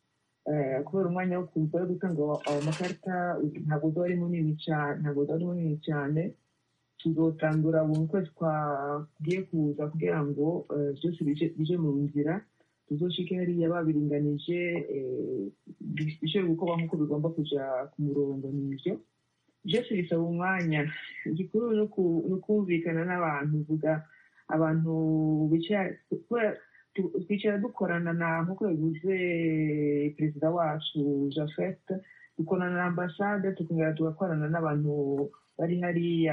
Eh, kubera umwanya wo kuza wo gutanga ayo makarita ntabwo uba ari munini cyane ntabwo uba ari munini cyane tuzotangura buri kwezi kwagiye kuza kugira ngo eh, byose bije- bije mu nzira tuzoshike hariya babiringanije eh, bi- bishobore gukorwa nk'uko bigomba kuja ku murongo nivyo byose bisaba umwanya igikuru ni uku- ni ukumvikana n'abantu vuga abantu bicara kubera tu- twicara dukorana na nk'uko yavuze perezida wacu jafet dukorana na ambasade tukongera tugakorana n'abantu bari hariya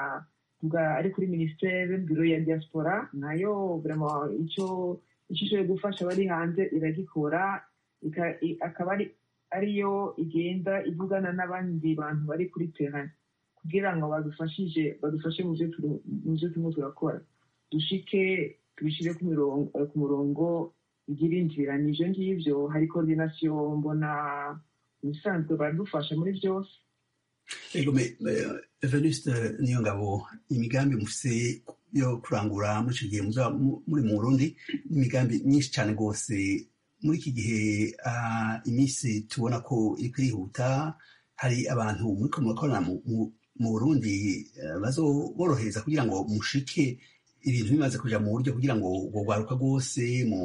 tuga ari kuri minisiteri biro ya diaspora nayo vraiment icyo icyo ishoboye gufasha abari hanze iragikora ika- i- akaba ari ariyo igenda ivugana n'abandi bantu bari kuri terrain kugira ngo badufashije badufashe mu byo turi- mu byo turimo turakora dushike tubishyire ku mirongo eh, ku murongo bigira inzira ni ibyo ngibyo hari coordination mbona ubusanzwe baradufasha muri byose ego me eh, venuste niyo ngabo imigambi mufise yo kurangura muri ico gihe muzaba mu- muri mu burundi n'imigambi myinshi cane rwose muri iki gihe ah, iminsi tubona ko iriko irihuta hari abantu muriko murakorana mu- mu- mu burundi eh, bazoborohereza kugira ngo mushike ibintu bimaze kuja mu buryo kugira ngo ubwo rwaruka rwose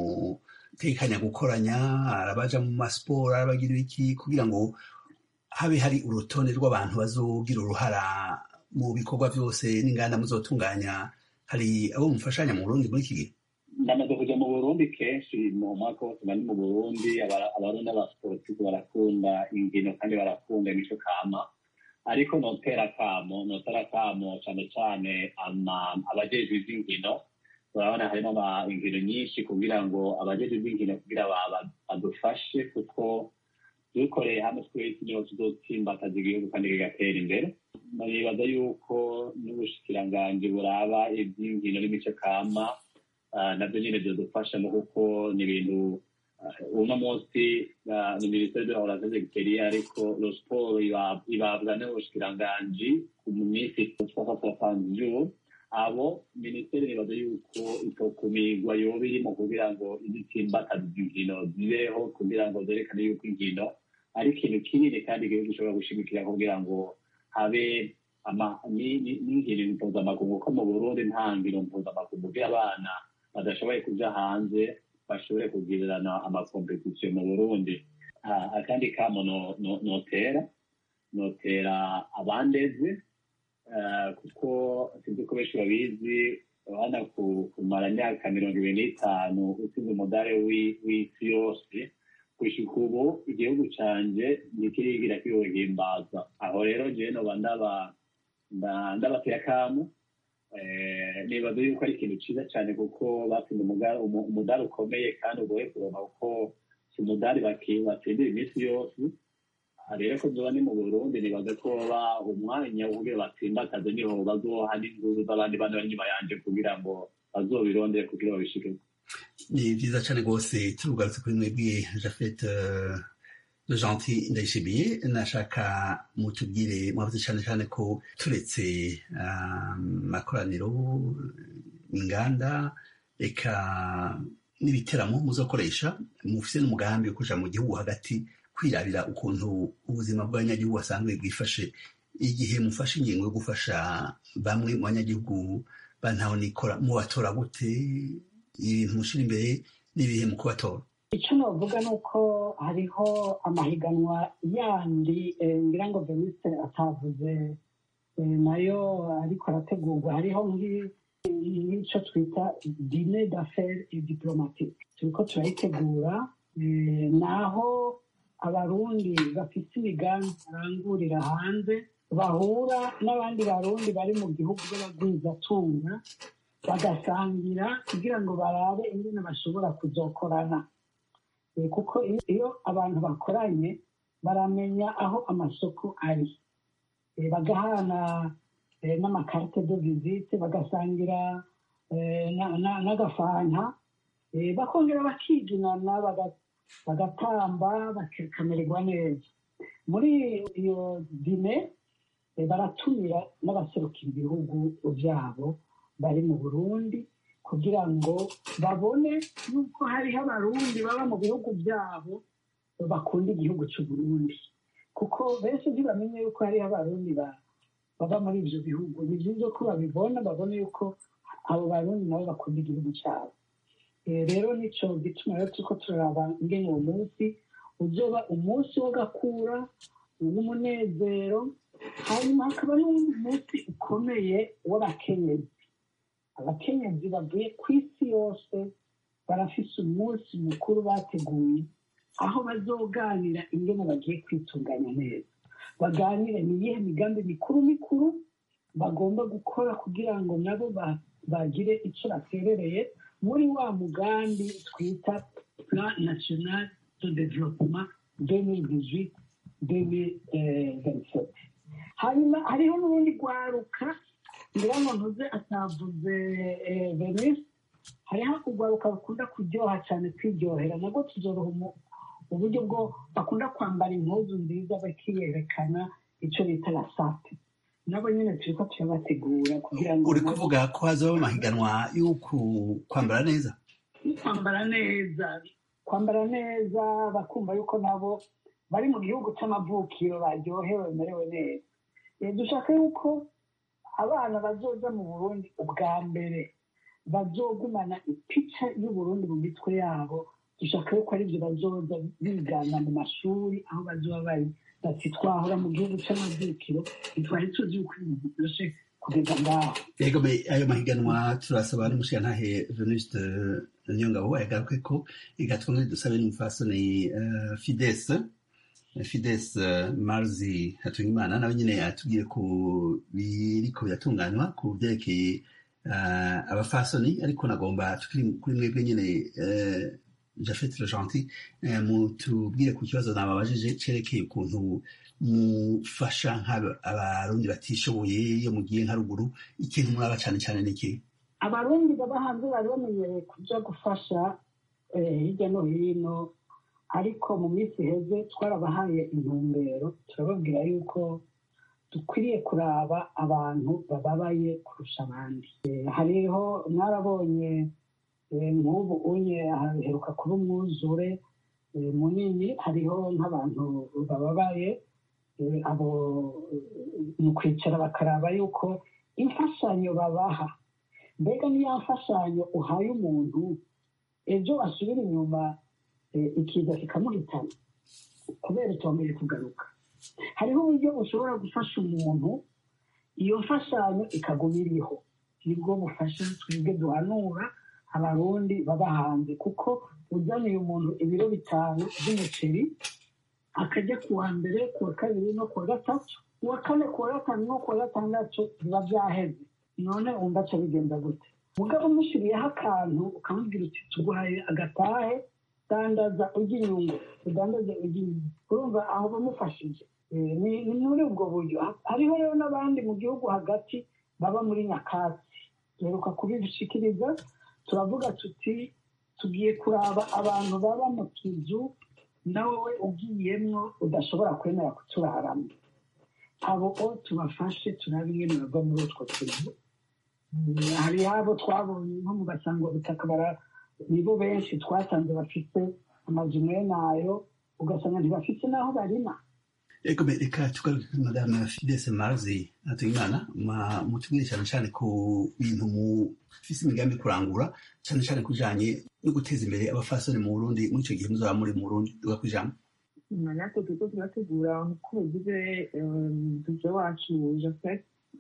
mutekanya gukoranya arabaja mu masiporo arabagira iki kugira ngo habe hari urutonde rw'abantu bazogira uruhara mu bikorwa byose n'inganda muzotunganya hari abo mufashanya mu burundi muri iki gihe ndamaze kuja mu burundi kenshi mu mwaka wose bari mu burundi Aba- abarundi abasportifu barakunda ingino kandi barakunda imico kama ariko notera akamo notera akamo cane cane ama- abajejwe ivy'inkino urabona harimo ama- inkino nyinshi kugira ngo abajejwe ivy'inkino kugira ba- ba- badufashe kuko dukoreye hamwe twese niho tuzotsimbataza igihugu kandi kigatera imbere nibaza yuko n'ubushikiranganji buraba ivy'inkino n'imico kama Ah, nabyo nyine byadufashamo kuko ni ibintu ah, uno munsi ah, ni minisiteri de la relation extérieure ariko lo sport iba- ibabwa n'ubushikiranganji mu minsi soixante soixante jours abo minisiteri nibaza yuko itokumirwa yoba irimo kugira ngo izitsimbataza inkino zibeho kugira ngo zerekane yuko inkino ari ikintu kinini kandi igihugu gishobora gushimikira kugira ngo habe ama- ni- ni- n'inkino mpuzamakungu ko mu burundi nta nkino mpuzamakungu by'abana badashoboye kuja hanze bashobore kugirirana amakompetisiyo mu burundi Ah, akandi kamo no- no- notera notera abandeze ah, kuko sinzi ko benshi babizi urabona ku- kumara imyaka mirongo ibiri n'itanu utsinze umudare w'i- w'isi yose gushika ubu igihugu canje ntikirigira kiwuhimbaza aho rero jewe noba ndaba nda- ndabateye akamo Eh, nibaza yuko ari ikintu cyiza cyane kuko batsinda umuga- umu- umudari ukomeye kandi ugoye kuronka kuko si umudari baki- batsindira iminsi yose aha rero ko zoba ni mu burundi nibaza ko ba umwanya wo kugira batsimbataze niho bazoha n'inguzu z'abandi bana bari inyuma yanje kugira ngo bazobirondere kugira babishike ni byiza cyane rwose turugarutse kuri mwebwe jafet le gentil ndayishimiye nashaka mutubwire mwavuze cyane cyane ko turetse ah, amakoraniro inganda eka n'ibiteramo muzokoresha mufise n'umugambi wo kuja mu gihugu hagati kwirabira ukuntu ubuzima bw'abanyagihugu basanzwe bwifashe igihe mufashe ingingo yo gufasha bamwe mu banyagihugu bantaho nikora mubatora gute ibintu mushira imbere n'ibihe mu kubatora icyo navuga ni uko hariho amahiganwa yandi eh, ngira ngo venisite atavuze nayo ariko arategurwa hariho nk'icyo twita dine d'affaires et diplomatique turiko turayitegura naho abarundi bafite imigambi barangurira hanze bahura n'abandi barundi bari mu gihugu b'abagwizatunga bagasangira kugira ngo barabe ingene bashobora kuzokorana kuko iyo abantu bakoranye baramenya aho amasoko ari bagahana n'amakarite de visite bagasangira n'agafanta bakongera bakiginana bagatamba bakamererwa neza muri iyo dine baratumira n'abaserukira ibihugu byabo bari mu burundi kugira ngo babone yuko hariho abarundi baba mu bihugu byabo bakunda igihugu cy'uburundi kuko benshi ntibamenye yuko hariho abarundi baba muri ibyo bihugu ni byiza ko babibona babona yuko abo barundi nabo bakunda igihugu cyabo rero nicyo gituma rero turiko turaraba ingene uwo munsi uzoba umunsi w'agakura w'umunezero hanyuma hakaba n'umunsi ukomeye w'abakenyezi abakenyezi bavuye ku isi yose barafise umunsi mukuru bateguye aho bazoganira ingene bagiye kwitunganya neza baganire ni iyihe migambi mikuru mikuru bagomba gukora kugira ngo nabo bagire icyo baterereye muri wa mugambi twita plan national de développement 2018 2027 hanyuma hariho n'urundi rwaruka ngira ngo ntuze atavuze venise hariho urwaruka rukunda kuryoha cyane kwiryohera nabwo tuzoruha uburyo bwo bakunda kwambara impuzu nziza bakiyerekana icyo bita rasate nabo nyine turi ko turabategura kugira ngo uri kuvuga ko hazaho amahiganwa yo kwambara neza kwambara neza kwambara neza bakumva yuko nabo bari mu gihugu cy'amavukiro baryohewe bamerewe neza dushaka yuko abana bazoza mu burundi ubwa mbere bazogumana ipica y'uburundi mu mitwe yabo dushaka yuko aribyo bazoza bigana mu mashuri aho bazoba bari bati twahora mu gihugu cy'amavukiro ntitwari tuzi yuko ibintu byose kugeza ngaho yego ayo mahiganwa turasaba n'umushirantahe venuste niyongabo yagaruke ko igatwa dusabe n'umufasoni fides fides marzi hatungimana nawe nyine atubwiye ku biriko biratunganywa ku byerekeye abafasoni ariko nagomba tukiri kuri mwebwe nyine jafet le gentil mutubwire ku kibazo nababajije cerekeye ukuntu mufasha abarundi batishoboye iyo mugiye nka ruguru ikintu muraba cyane cyane ni iki abarundi baba hanze bari bamenyereye kuja gufasha hirya no hino ariko mu minsi iheze twarabahaye intumbero turababwira yuko dukwiriye kuraba abantu bababaye kurusha abandi hariho mwarabonye nk'ubu unye haheruka kuba umwuzure munini hariho nk'abantu bababaye abo mu kwicara bakaraba yuko imfashanyo babaha mbega niyo mfashanyo uhaye umuntu ejo asubira inyuma ikiza kikamuhitana kubera itongeye kugaruka hariho uburyo ushobora gufasha umuntu iyo mfashanyo ikaguma iriho nibwo bufasha twebwe duhanura abarundi baba hanze kuko uzaniye umuntu ibiro bitanu by'umuceri akajya ku wa mbere ku wa kabiri no ku wa gatatu ku wa kane ku wa gatanu no ku wa gatandatu biba byaheze none wumva aca bigenda gute mugabo umushyiriyeho akantu ukamubwira uti tuguhaye agatahe dandaza ujya inyungu udandaze ujya inyungu urumva aho bamufashije ni muri ubwo buryo hariho rero n'abandi mu gihugu hagati baba muri nyakatsi duheruka kubishikiriza turavuga tuti tugiye kuraba abantu baba mu tuzu nawe ugiyemwo udashobora kwemera kuturaramo abo tubafashe turabe ingene bava muri utwo tuzu hari abo twabonye nko mu basangwa butaka nibo benshi twasanze bafite amazu mwene ayo ugasanga ntibafite n'aho barima ego reka tugaruke kuri madame fidese marzi hatuyimana mutubwire cyane cyane ku bintu mufise imigambi kurangura cyane cyane kujanye no guteza imbere abafasoni mu burundi muri icyo gihe muzaba muri mu burundi tuga kwijambo natwe turiko turategura nk'uko bivuze duje wacu jafet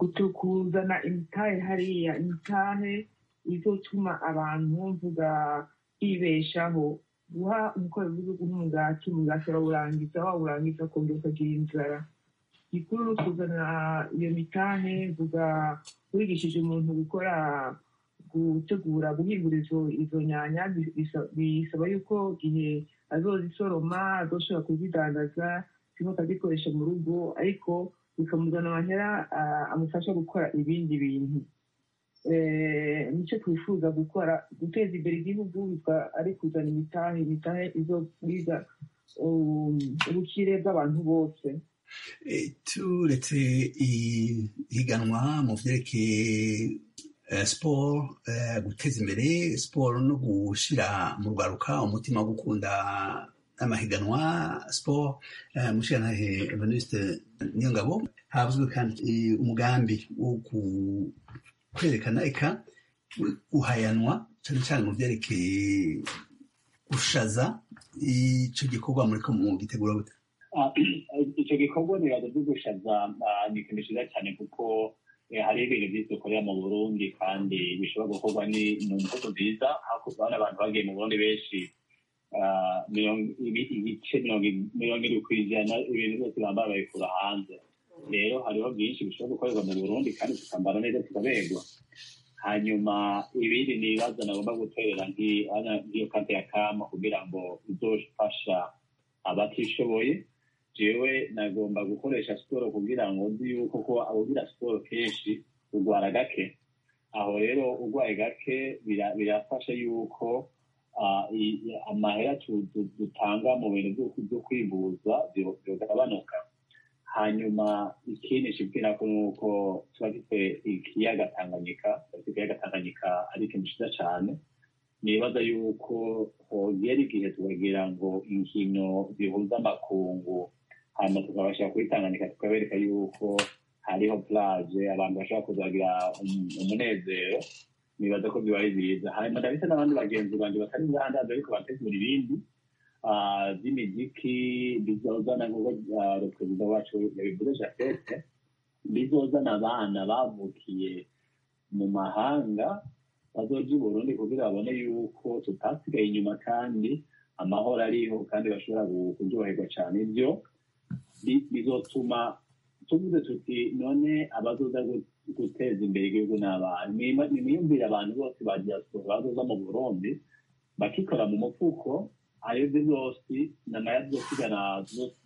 gutu- kuzana imitahe hariya imitahe izotuma abantu mvuga bibeshaho guha umukoro w'igihugu nk'umugati umugati arawurangiza wawurangiza ukongera ukagira inzara gikuru ni ukuzana iyo mitahe mvuga wigishije umuntu gukora gutegura guhingura izo izo nyanya bi- bisa- bisaba yuko igihe azozisoroma azoshobora kuzidandaza zimwe akazikoresha mu rugo ariko bikamuzana amahera ah, amufasha gukora ibindi bintu Eh, nicyo twifuza gukora guteza imbere igihugu bitwa ari kuzana imitahe imitahe izobwiza um, ubukire bw'abantu bose Eh, turetse ihiganwa mu vyerekeye eh, siporo eh, guteza imbere siporo no gushira mu rwaruka umutima wo gukunda amahiganwa siporo eh, mushirantahe evaniste niyongabo havuzwe kandi eh, umugambi wo ku- kwerekana eka guhayanwa cyane cyane mu vyerekeye gushaza ico gikorwa muriko mu gitegura gute Ah, icyo gikorwa nibaza byo gushaza ah, ni ikintu cyiza cyane kuko eh, hari ibintu byinshi dukorera mu burundi kandi bishobora gukorwa ni mu mvugo nziza hakurya hari abantu bagiye mu burundi benshi ah, mirongo- ibi- ibice mirongo i- mirongo irindwi ku ijana ibintu byose bambara babikura hanze rero hariho byinshi bishobora gukorerwa mu burundi kandi tukambara neza tukaberwa hanyuma ibindi ni ibibazo nagomba guterera nk'i- ana- nk'iyo kante ya kama kugira ngo izofasha abatishoboye jewe nagomba gukoresha siporo kugira ngo nzi yuko ko abugira siporo kenshi urwara gake aho rero urwaye gake bira- birafasha yuko ah, i- i- amahera tu- tu- dutanga mu bintu byo- byo kwivuza byo- byogabanuka hanyuma ikindi nshibwira ko nuko tuba dufite ikiyaga tanganyika dufite ikiyaga tanganyika ari ikintu cyiza cyane nibaza yuko hogera igihe tukagira ngo inkino zihuza amakungu hanyuma tukabasha kuyitanganyika tukabereka yuko hariho plage abantu bashobora kuzagira um- umunezero nibaza ko biba ari byiza hanyuma ndabise n'abandi bagenzi banjye batari ngahandaza ariko bategura ibindi ah, by'imiziki bizozana nk'uko ah, perezida wacu yabivuze jafete bizozana abana bavukiye mu mahanga bazoja i burundi kugira babone yuko tutasigaye inyuma kandi amahoro ariho kandi bashobora gu- kuryoherwa cyane ibyo bi- bizotuma tuvuze tuti none abazoza gu- guteza imbere igihugu ni abantu Nima- nimwiyumvire abantu bose ba diaspora bazoza mu burundi bakikora mu mufuko ayo byo byose namaya tuzosigana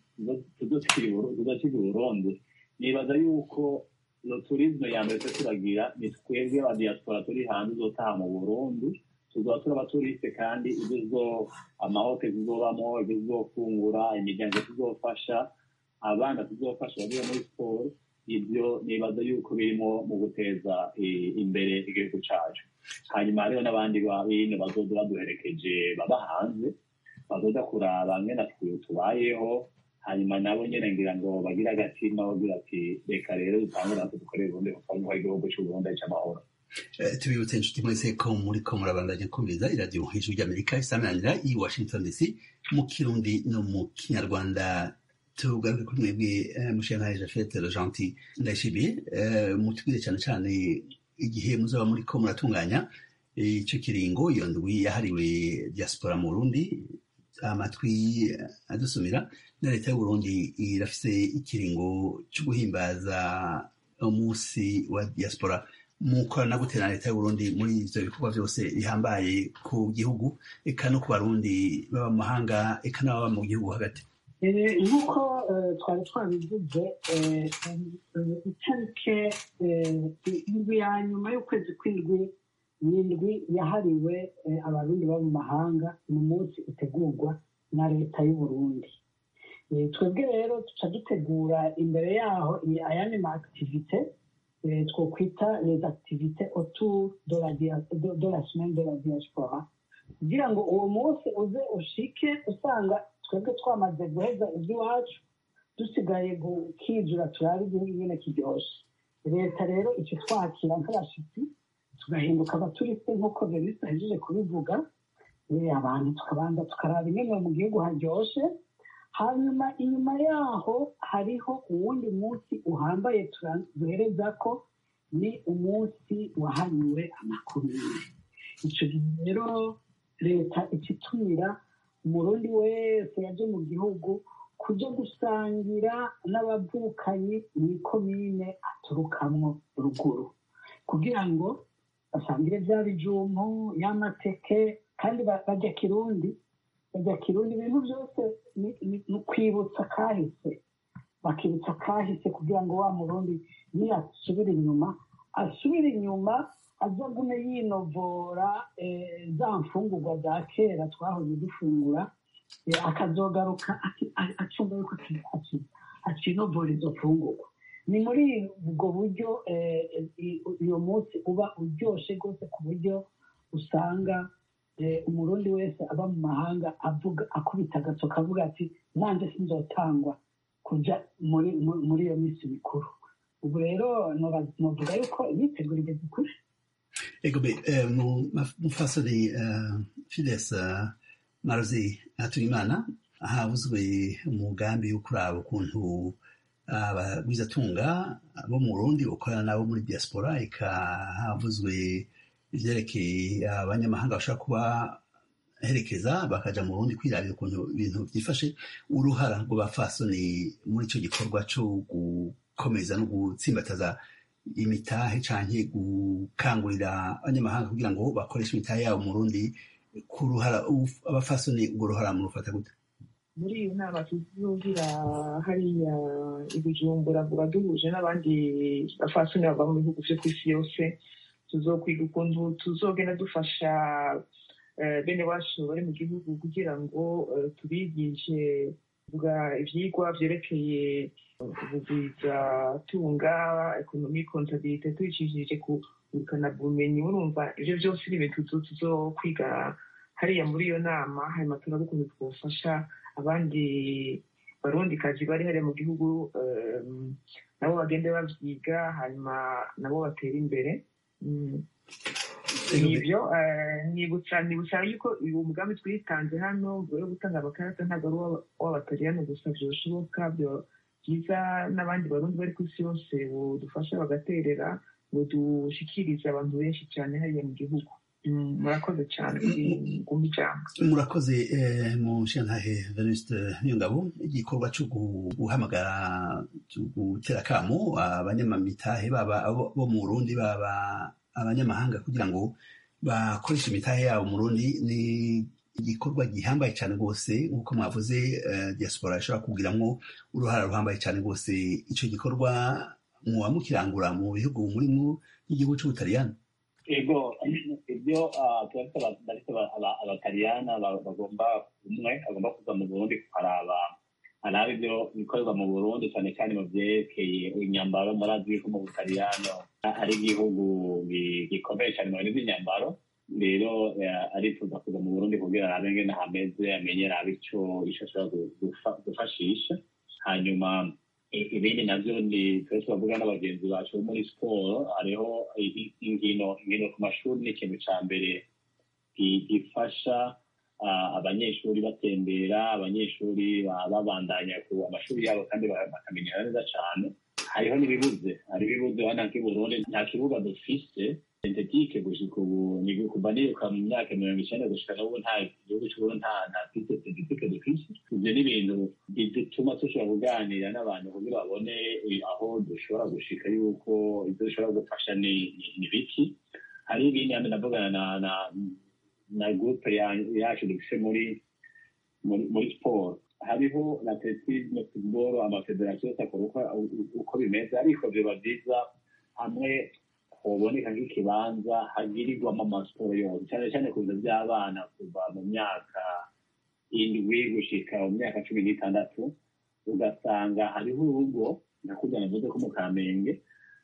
tuzosiga i burundi nibaza yuko no turisme ya mbere twe turagira ni twebwe aba diaspora turi hanze uzotaha mu burundi tuzoba turi abaturiste kandi ibyo zo amahoteli tuzobamo ibyo tuzofungura imiryango tuzofasha abana tuzofasha bagiye muri siporo ibyo nibaza yuko birimo mu guteza eh, imbere igihugu cacu hanyuma hariho n'abandi bino bazoza baduherekeje baba hanze bazoza kuraba ngene twe tubayeho hanyuma nabo nyene ngira ngo bagire agatima bagira ati reka rero dutangure natwe dukorere ubundi kuko igihugu c'uburundi ari c'amahoro Eh, tubibutse inshuti mwese ko muri ko murabandanya kumviriza iradiyo hejuru ry'amerika isamanira i washington dc mu kirundi no mu kinyarwanda tugaruke kuri mwebwe eh, mushiyantahe jafete rojanti ndayishimiye eh, mutubwire cyane cyane igihe muzaba muri ko muratunganya eh, ico kiringo iyo ndwi yahariwe diaspora mu burundi amatwi eh, adusumira na leta y'uburundi irafise ikiringo cyo guhimbaza umunsi wa diaspora mukorana gute na leta y'uburundi muri ivyo bikorwa vyose bihambaye ku gihugu eka no ku barundi baba mu mahanga eka n'ababa mu gihugu hagati Eh, nk'uko eh, twari twabivuze eh, eh, itarike eh, indwi ya nyuma y'ukwezi kw'indwi ni indwi yahariwe eh, abarundi baba mu mahanga ni umunsi utegurwa na leta y'uburundi Eh, twebwe rero tuca dutegura imbere yaho i- ayandi ma activite eh, twokwita les activités autour de la, dia- de, de la semaine de la diaspora kugira ngo uwo munsi uze ushike usanga twebwe twamaze guheza iby'iwacu dusigaye gukijura turabe igihugu nyine kiryoshe leta rero icyo twakira nk'abashitsi tugahinduka abaturiste nk'uko verisi ahejeje kubivuga eh, abantu tukabanza tukaraba ingene mu gihugu haryoshe hanyuma inyuma yaho hariho uwundi munsi uhambaye tura- duhereza ko ni umunsi wahariwe amakomine icyo gihe rero leta ikitumira umurundi wese yaje mu gihugu kuja gusangira n'abavukanyi mw'ikomine aturukamwo ruguru kugira ngo basangire bya bijumbu y'amateke kandi ba- barya kirundi barya kirundi ibintu byose ni- ni ni ukwibutsa kahise bakibutsa kahise kugira ngo wa murundi niyasubira inyuma asubire inyuma azagume yinovora eh, za mfungurwa za kera twahoze dufungura eh, akazogaruka aki- a- acumva yuko aki- aki- akinovora izo mfungurwa ni muri ubwo buryo eh, i- uyu munsi uba uryoshe rwose ku buryo usanga eh, umurundi wese aba mu mahanga avuga akubita agasoka avuga ati nanjye sinzotangwa kuja muri mu- muri iyo minsi mikuru ubu rero noba- novuga yuko imyiteguro igeze kure ego be eh, mu- ma- mufasoni eh, fides eh, marozi hatuyimana havuzwe umugambi wo kuraba ukuntu abagwizatunga bo mu burundi bakorana nabo muri diaspora eka havuzwe ivyerekeye abanyamahanga bashobora kuba herekeza bakaja mu burundi kwirabira ukuntu ibintu vyifashe uruhara rw'abafasoni muri ico gikorwa co gukomeza no gutsimbataza imitahe canke gukangurira abanyamahanga kugira ngo bakoreshe imitahe yabo mu Burundi ku ruhara uf- abafasoni urwo ruhara murufata gute muri iyo nama tuzogira hariya i bujumbura vuba duhuje n'abandi bafasoni bava mu bihugu vyo kw'isi yose tuzokwiga ukuntu tuzogenda dufasha eh, bene wacu bari mu gihugu kugira ngo eh, tubigishe vuga ivyigwa vyerekeye ubugwiza tunga ekonomi kontabilite tubicishije ku ngurukana bumenyi urumva ivyo vyose ni ibintu tuzo- tuzokwiga hariya muri iyo nama hanyuma turabe ukuntu twofasha abandi barundikazi bari hariya mu gihugu em, nabo bagende bavyiga hanyuma nabo batera imbere Mm. nibyo eh, nibutsa nibutsa yuko uyu mugambi twitanze hano mbere yo gutanga amakarita ntabwo ari uw'aba- uw'abataliyani gusa vyoshoboka byo byiza n'abandi barundi bari ku isi yose budufasha bagaterera ngo dushikirize abantu benshi cyane hariya mu gihugu Mm, murakoze cyane kumva ijambo murakoze eh, mu shantahe venuste niyongabo igikorwa co gu- guhamagara co gutera kamo abanyamamitahe baba abo bo mu burundi baba abanyamahanga kugira ngo bakoreshe imitahe yabo mu burundi ni igikorwa gihambaye cyane rwose nk'uko mwavuze eh, diaspora ishobora kugiramwo uruhara ruhambaye cyane rwose ico gikorwa muba mukirangura mu bihugu murimwo nk'igihugu c'ubutaliyani ego ibyo turafite bariko abataliyana bagomba umwe agomba kuza mu burundi kuharaba araba ibyo bikorerwa mu burundi cyane cyane mu vyerekeye imyambaro murazi yuko mu butaliyano ari igihugu gi- gikomeye cyane mu bintu by'imyambaro rero eh, arifuza kuza mu burundi kugira arabe ngene hameze amenye arabe ico ico ashobora gu- gufa- gufashisha hanyuma i- ibindi navyo ni twe turavuga n'abagenzi bacu bo muri siporo hariho i- i- inkino inkino ku mashuri ni ikintu ca mbere gi- gifasha ah, abanyeshuri batembera abanyeshuri ba- babandanya ku amashuri yabo kandi ba- bakamenyera neza cane hariho n'ibibuze hari ibibuze hano nk'i burundi nta kibuga dufise sentetike gushika ubu ni kuva niruka mu myaka mirongo icenda gushika n'ubu nta gihugu c'uburundi nta nta piste sentetike dufise ivyo ni ibintu bituma dushobora kuganira n'abantu kugira babone eh, aho dushobora gushika yuko ivyo dushobora gufasha ni ni- ni biki hari ibindi hano ndavugana na na na groupe ya- yacu dufise muri muri muri siporo hariho na atletisme football amafederasiyo yose akora uko uko bimeze ariko biba byiza hamwe hoboneka nk'ikibanza hagirirwamo amasiporo yose cyane cyane ku bintu by'abana kuva mu myaka indwi gushika mu myaka cumi n'itandatu ugasanga hariho urugo nakujya navuze ko mu kamenge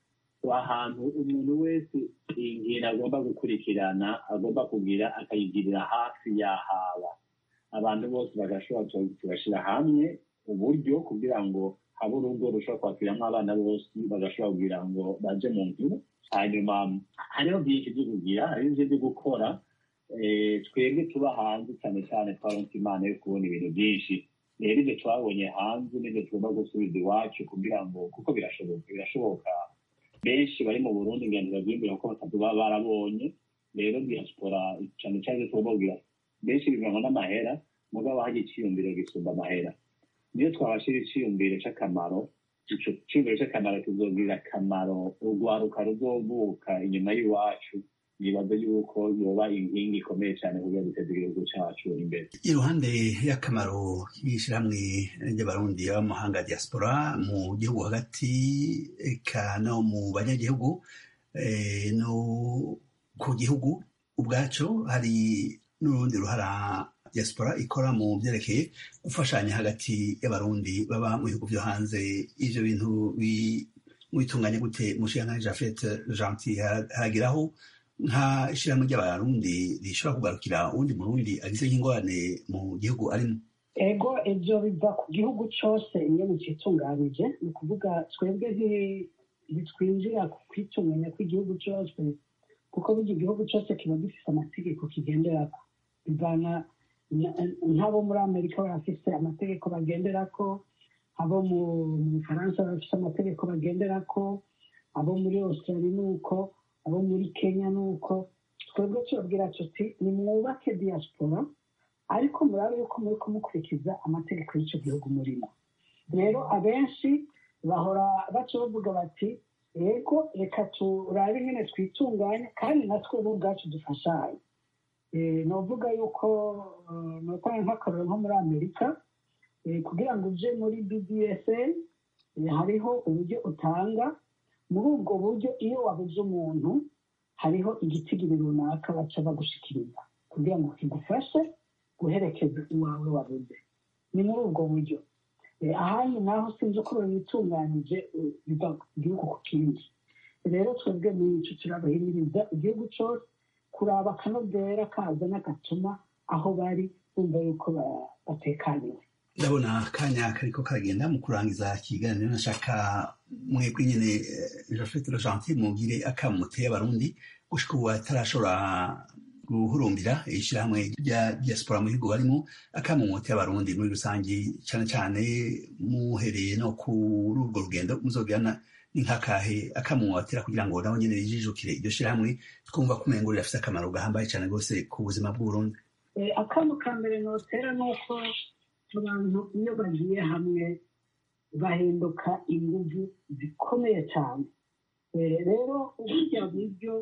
ahantu umuntu wese inkino agomba gukurikirana agomba kugira akayigirira hafi y'ahaba abantu bose bagashobora tugashyira hamwe uburyo kugira ngo habe urugo rushobora kwakiriramo abana bose bagashobora kugira ngo baje mu nzu hanyuma hariho byinshi byo kugira hariho byinshi byo gukora eh, twebwe tuba hanze cyane cyane twaronse imana yo kubona ibintu byinshi rero ibyo twabonye hanze n'ibyo tugomba gusubiza iwacu kugira ngo kuko birashoboka birashoboka benshi bari mu burundi ngendo babyiyumvira ko batatu baba barabonye rero diaspora cyane cyane tugomba kugira benshi bivanwa n'amahera mugabo hajya icyiyumviro gisumba amahera niyo twabashira icyiyumviro cy'akamaro ico cyiyumviro cy'akamaro kizogirira akamaro urwaruka ruzovuka inyuma y'iwacu nibaza yuko yoba inkingi ikomeye cyane kugira duteze igihugu cyacu imbere iruhande y'akamaro k'ishyirahamwe ry'abarundi b'amahanga diaspora mu gihugu hagati eka no mu banyagihugu eh, no ku gihugu ubwaco hari n'urundi ruhara diaspora ikora mu byerekeye gufashanya hagati y'abarundi baba mu bihugu byo hanze ivyo bintu bi- mwitunganya gute mushiyanka jafet gentil haragiraho nka ishyirahamwe ry'abarundi rishobora kugarukira uwundi murundi agize nk'ingorane mu gihugu arimo ego ibyo biva ku gihugu cyose iyo mukitunganije ni ukuvuga twebwe nti- ntitwinjira ku kwitunganya kw'igihugu cyose kuko burya igihugu cyose kiba gifite amategeko kigenderako bivana na- nk'abo muri amerika barafise amategeko bagenderako abo mu mu bufaransa barafise amategeko bagenderako abo muri australia ni uko abo muri kenya ni uko twebwe tubabwira tuti nimwubake diaspora ariko murabe yuko muri kumukurikiza amategeko y'icyo gihugu murimo rero abenshi bahora baca bavuga bati yego reka turabe nyine twitunganye kandi natwe bo ubwacu dufashanye Eh, novuga yuko eh, notanga nk'akarero nko muri amerika eh, kugira ngo uje muri bbsn eh, hariho uburyo utanga muri ubwo buryo iyo wabuze umuntu hariho igitigiri runaka baca bagushikiriza kugira ngo kigufashe guherekeza uwawe wabuze ni muri ubwo buryo Eh, ahandi naho sinzi uko babitunganyije eh, biva ku gihugu ku kindi rero twebwe nico turabahimiriza igihugu cyose kuraba akanovera kaza n'agatuma aho bari bumva yuko ba- batekaniwe ndabona akanya kariko karagenda mu kurangiza ikiganiro nashaka mwebwe nyene eh, jafet gentil mugire akamuteye abarundi gushika ubu atarashobora guhurumbira ishyirahamwe rya diaspora mu bihugu barimo akamumuteye abarundi muri rusange cane cane muhereye no kuri urwo rugendo muzogirana ni nk'akahe akamumutera kugira ngo nabo nyene rijijukire iryo shyirahamwe twumva ko umengo rirafise akamaro gahambaye cane rwose ku buzima bw'uburundi Eh, akamo ka mbere notera ni uko abantu iyo bagiye hamwe bahinduka inguvu zikomeye cyane Eh, rero burya buryo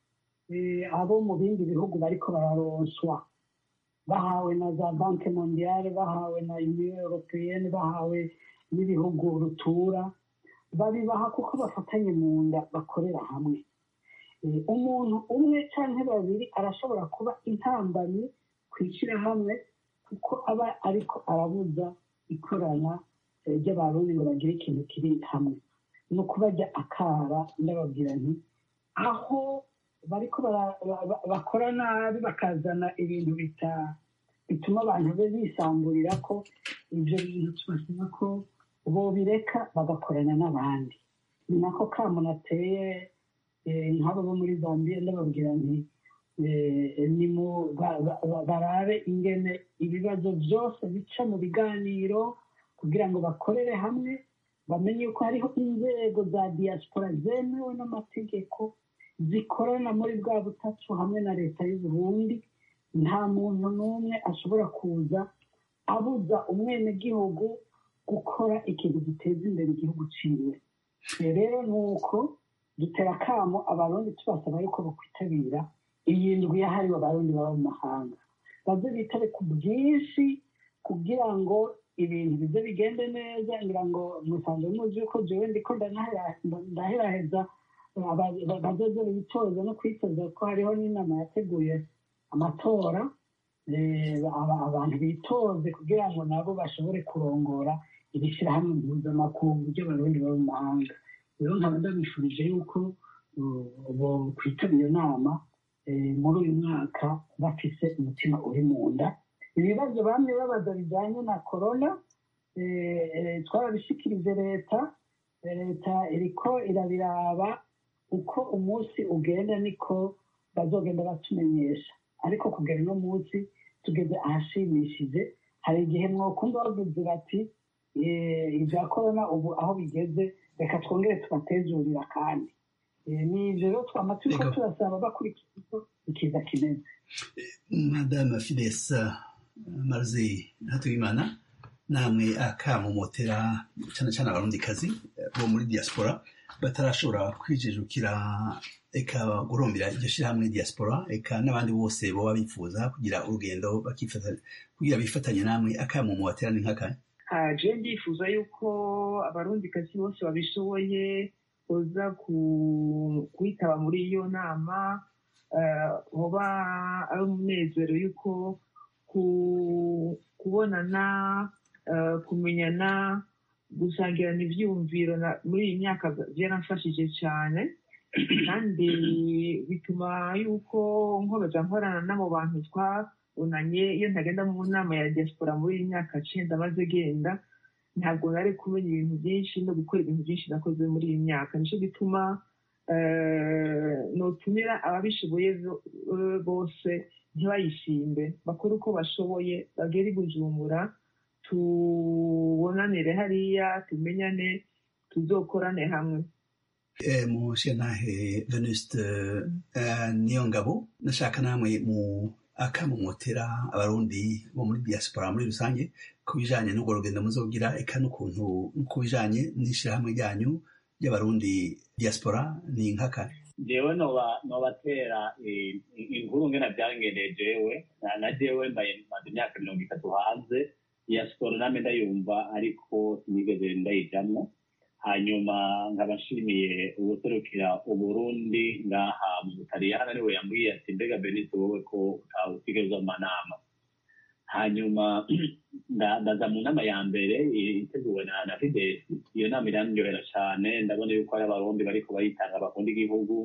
eh, abo mu bindi bihugu bariko bararonswa bahawe na za banke mondiale bahawe na union européenne bahawe n'ibihugu rutura babibaha kuko bafatanye mu nda bakorera hamwe Eh, umuntu umwe cyangwa babiri arashobora kuba intambamyi kwishyira hamwe kuko aba ariko arabuza ikorana eh, ry'abarundi ngo bagire ikintu kiri hamwe ni ukubajya akara ndababwira nti aho bariko bara- ba- ba- bakora nabi bakazana ibintu bita bituma abantu be bisamburira ko ibyo bintu tubasaba ko bobireka bagakorana n'abandi ni nako kamuntu ateye eh, nk'abo bo muri zambia ndababwira nti eh, ni mu ba- ba- ba- barabe ingene ibibazo byose bica mu biganiro kugira ngo bakorere hamwe bamenye ko hariho inzego za diaspora zemewe n'amategeko zikorana muri bwa butatu hamwe na leta y'u Burundi nta muntu n'umwe ashobora kuza abuza umwenegihugu gukora ikintu giteza imbere igihugu ciwe rero ni uko dutera akamo abarundi tubasaba yuko bakwitabira iyi ndwi yahariwe abarundi baba mu mahanga baze bitabe ku bwinshi kugira ngo ibintu bize bigende neza ngira ngo musanzwe muzi yuko jewe ndiko ndanahera- ndaheraheza aba- bazoze bitoza no kwitoza ko hariho n'inama yateguye amatora eh, aba- abantu bitoze kugira ngo nabo bashobore kurongora iri shyirahamwe mpuzamakungu ry'abarundi baba mu mahanga rero nkaba ndabifurije yuko uh, bo kwitaba iyo nama eh, muri uyu mwaka bafise umutima uri mu nda ibibazo bamwe babaza bijyanye na korona eh, eh, twarabishikirije leta Eh, leta iriko irabiraba uko umunsi ugenda niko bazogenda batumenyesha ariko kugera uno munsi tugeze ahashimishije hari igihe mwokumva bavuze bati ibya korona ubu aho bigeze reka twongere tubatezurira kandi ni ibyo rero twama turiko turasaba bakurikira uko ikiza kimeze madame fidesa marze hatuyimana namwe akamumotera cyane cyane abarundikazi bo muri diaspora batarashobora kwijijukira eka gurumbira iryo shyirahamwe diaspora eka n'abandi bose baba bifuza kugira urugendo kugira bifatanye namwe akamumotera ni nk'akanya je ndifuza yuko abarundikazi bose babishoboye kuza kwitaba muri iyo nama hoba ari umunezero yuko kubonana kumenyana gusangirana ibyiyumviro muri iyi myaka byaramfashije cyane kandi bituma yuko nkomeza nkorana n'abo bantu twabonanye iyo ntagenda mu nama ya diaspora muri iyi myaka cyenda maze genda ntabwo nari kumenya ibintu byinshi no gukora ibintu byinshi nakoze muri iyi myaka nicyo gituma nutumira ababishoboye bose ntibayishimbe bakore uko bashoboye bagere i bujumbura tubonanire hariya tumenyane tuzokorane hamwe mushenahe venuste niyo ngabo nashaka namwe mu akamumotera abarundi bo muri diaspora muri rusange ku bijanye n'urwo rugendo muzogira eka n'ukuntu ku bijanye n'ishirahamwe ryanyu ry'abarundi diaspora ni nkakare jewe nobatera inkuru ngena byangendeye jewe na jewe mbaye maze imyaka mirongo itatu hanze diaspora name ndayumva ariko sinigeze ndayijamwo hanyuma nkaba nshimiye ubuserukira uburundi ngaha mu butaliyani ariwe yambwiye ati mbega benito wowe ko utawusigaza amanama hanyuma ndaza mu nama ya mbere iteguwe na na fidesi iyo nama irandyohera cyane ndabona yuko ari abarundi bariko bayitanga bakunda igihugu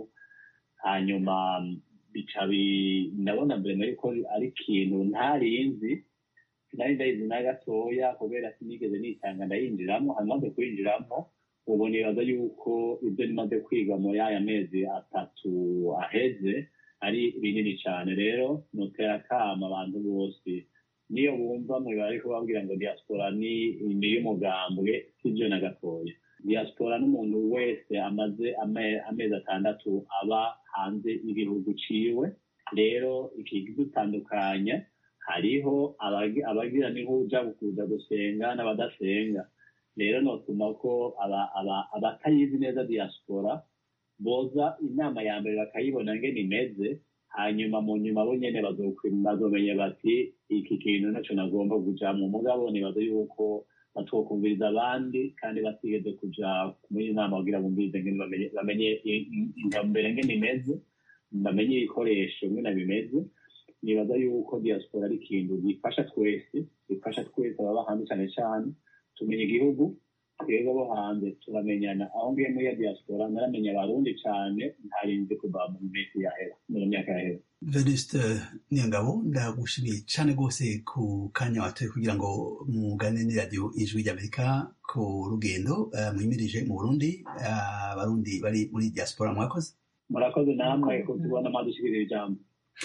hanyuma bica ndabona mbere yuko ari ikintu ntarinzi sinari ndayizi na gatoya kubera sinigeze nitanga ndayinjiramo hanyuma maze kuyinjiramo ubu nibaza yuko ibyo nimaze kwiga muri aya mezi atatu aheze ari binini cyane rero nutera akama abantu bose niyo bumva mu bari kubabwira ngo diaspora ni iy'umugambwe sibyo na gatoya diaspora n'umuntu wese amaze amezi atandatu aba hanze y'igihugu ciwe rero ikidutandukanya hariho abagira nihuja kuza gusenga n'abadasenga rero notuma ko abatayizi neza diaspora boza inama ya mbere bakayibona ngene imeze hanyuma mu nyuma bo nyene bazomenya bati iki kintu naco nagomba kujamwo mugabo nibaza yuko batwokumviriza abandi kandi batigeze kuja muri inama kugira bumvirize ngene bamenye intumbero ngene imeze bamenye ibikoresho ngene bimeze nibaza yuko diaspora ari ikintu gifasha twese gifasha twese ababa hanze cane cane tumenya igihugu twebwe bo hanze turamenyana aho ngiye muri ya diaspora naramenya abarundi cane ntarinzi kuva mu minsi yahera mu myaka yahera venuste niyongabo ndagushimiye cane rwose ku kanya watoye kugira ngo mugane n'iradiyo ijwi ry'amerika ku rugendo uh, mwimirije mu burundi abarundi uh, bari muri diaspora mwakoze murakoze namwe kutubona mwadushikirira ijambo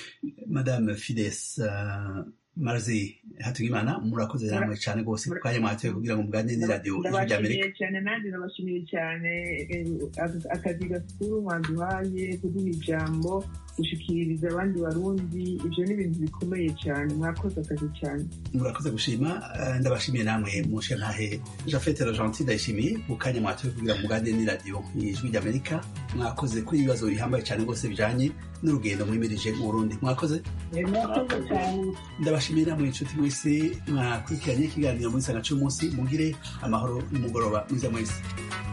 madame fides uh, marzi hatugimana murakoze namwe cyane rwose ku kanya mwatoye kugira ngo muganire n'iradiyo ijwi ry'amerika cyane nanjye nabashimiye cyane akazi gakuru mwaduhaye kuduha ijambo gushikiriza abandi barundi ibyo ni ibintu bikomeye cyane mwakoze akazi cyane murakoze gushima ndabashimiye namwe mushe ntahe jafete rogentil ndayishimiye ku kanya mwatoye kugira ngo muganire n'iradiyo ijwi ry'amerika mwakoze kuri ibibazo bihambaye cyane rwose bijanye n'urugendo mwimirije mu burundi mwakoze mwakoze cyane ndabashimiye namwe inshuti mwese mwakurikiranye ikiganiro muri sanga cy'umunsi mugire amahoro n'umugoroba mwiza mwese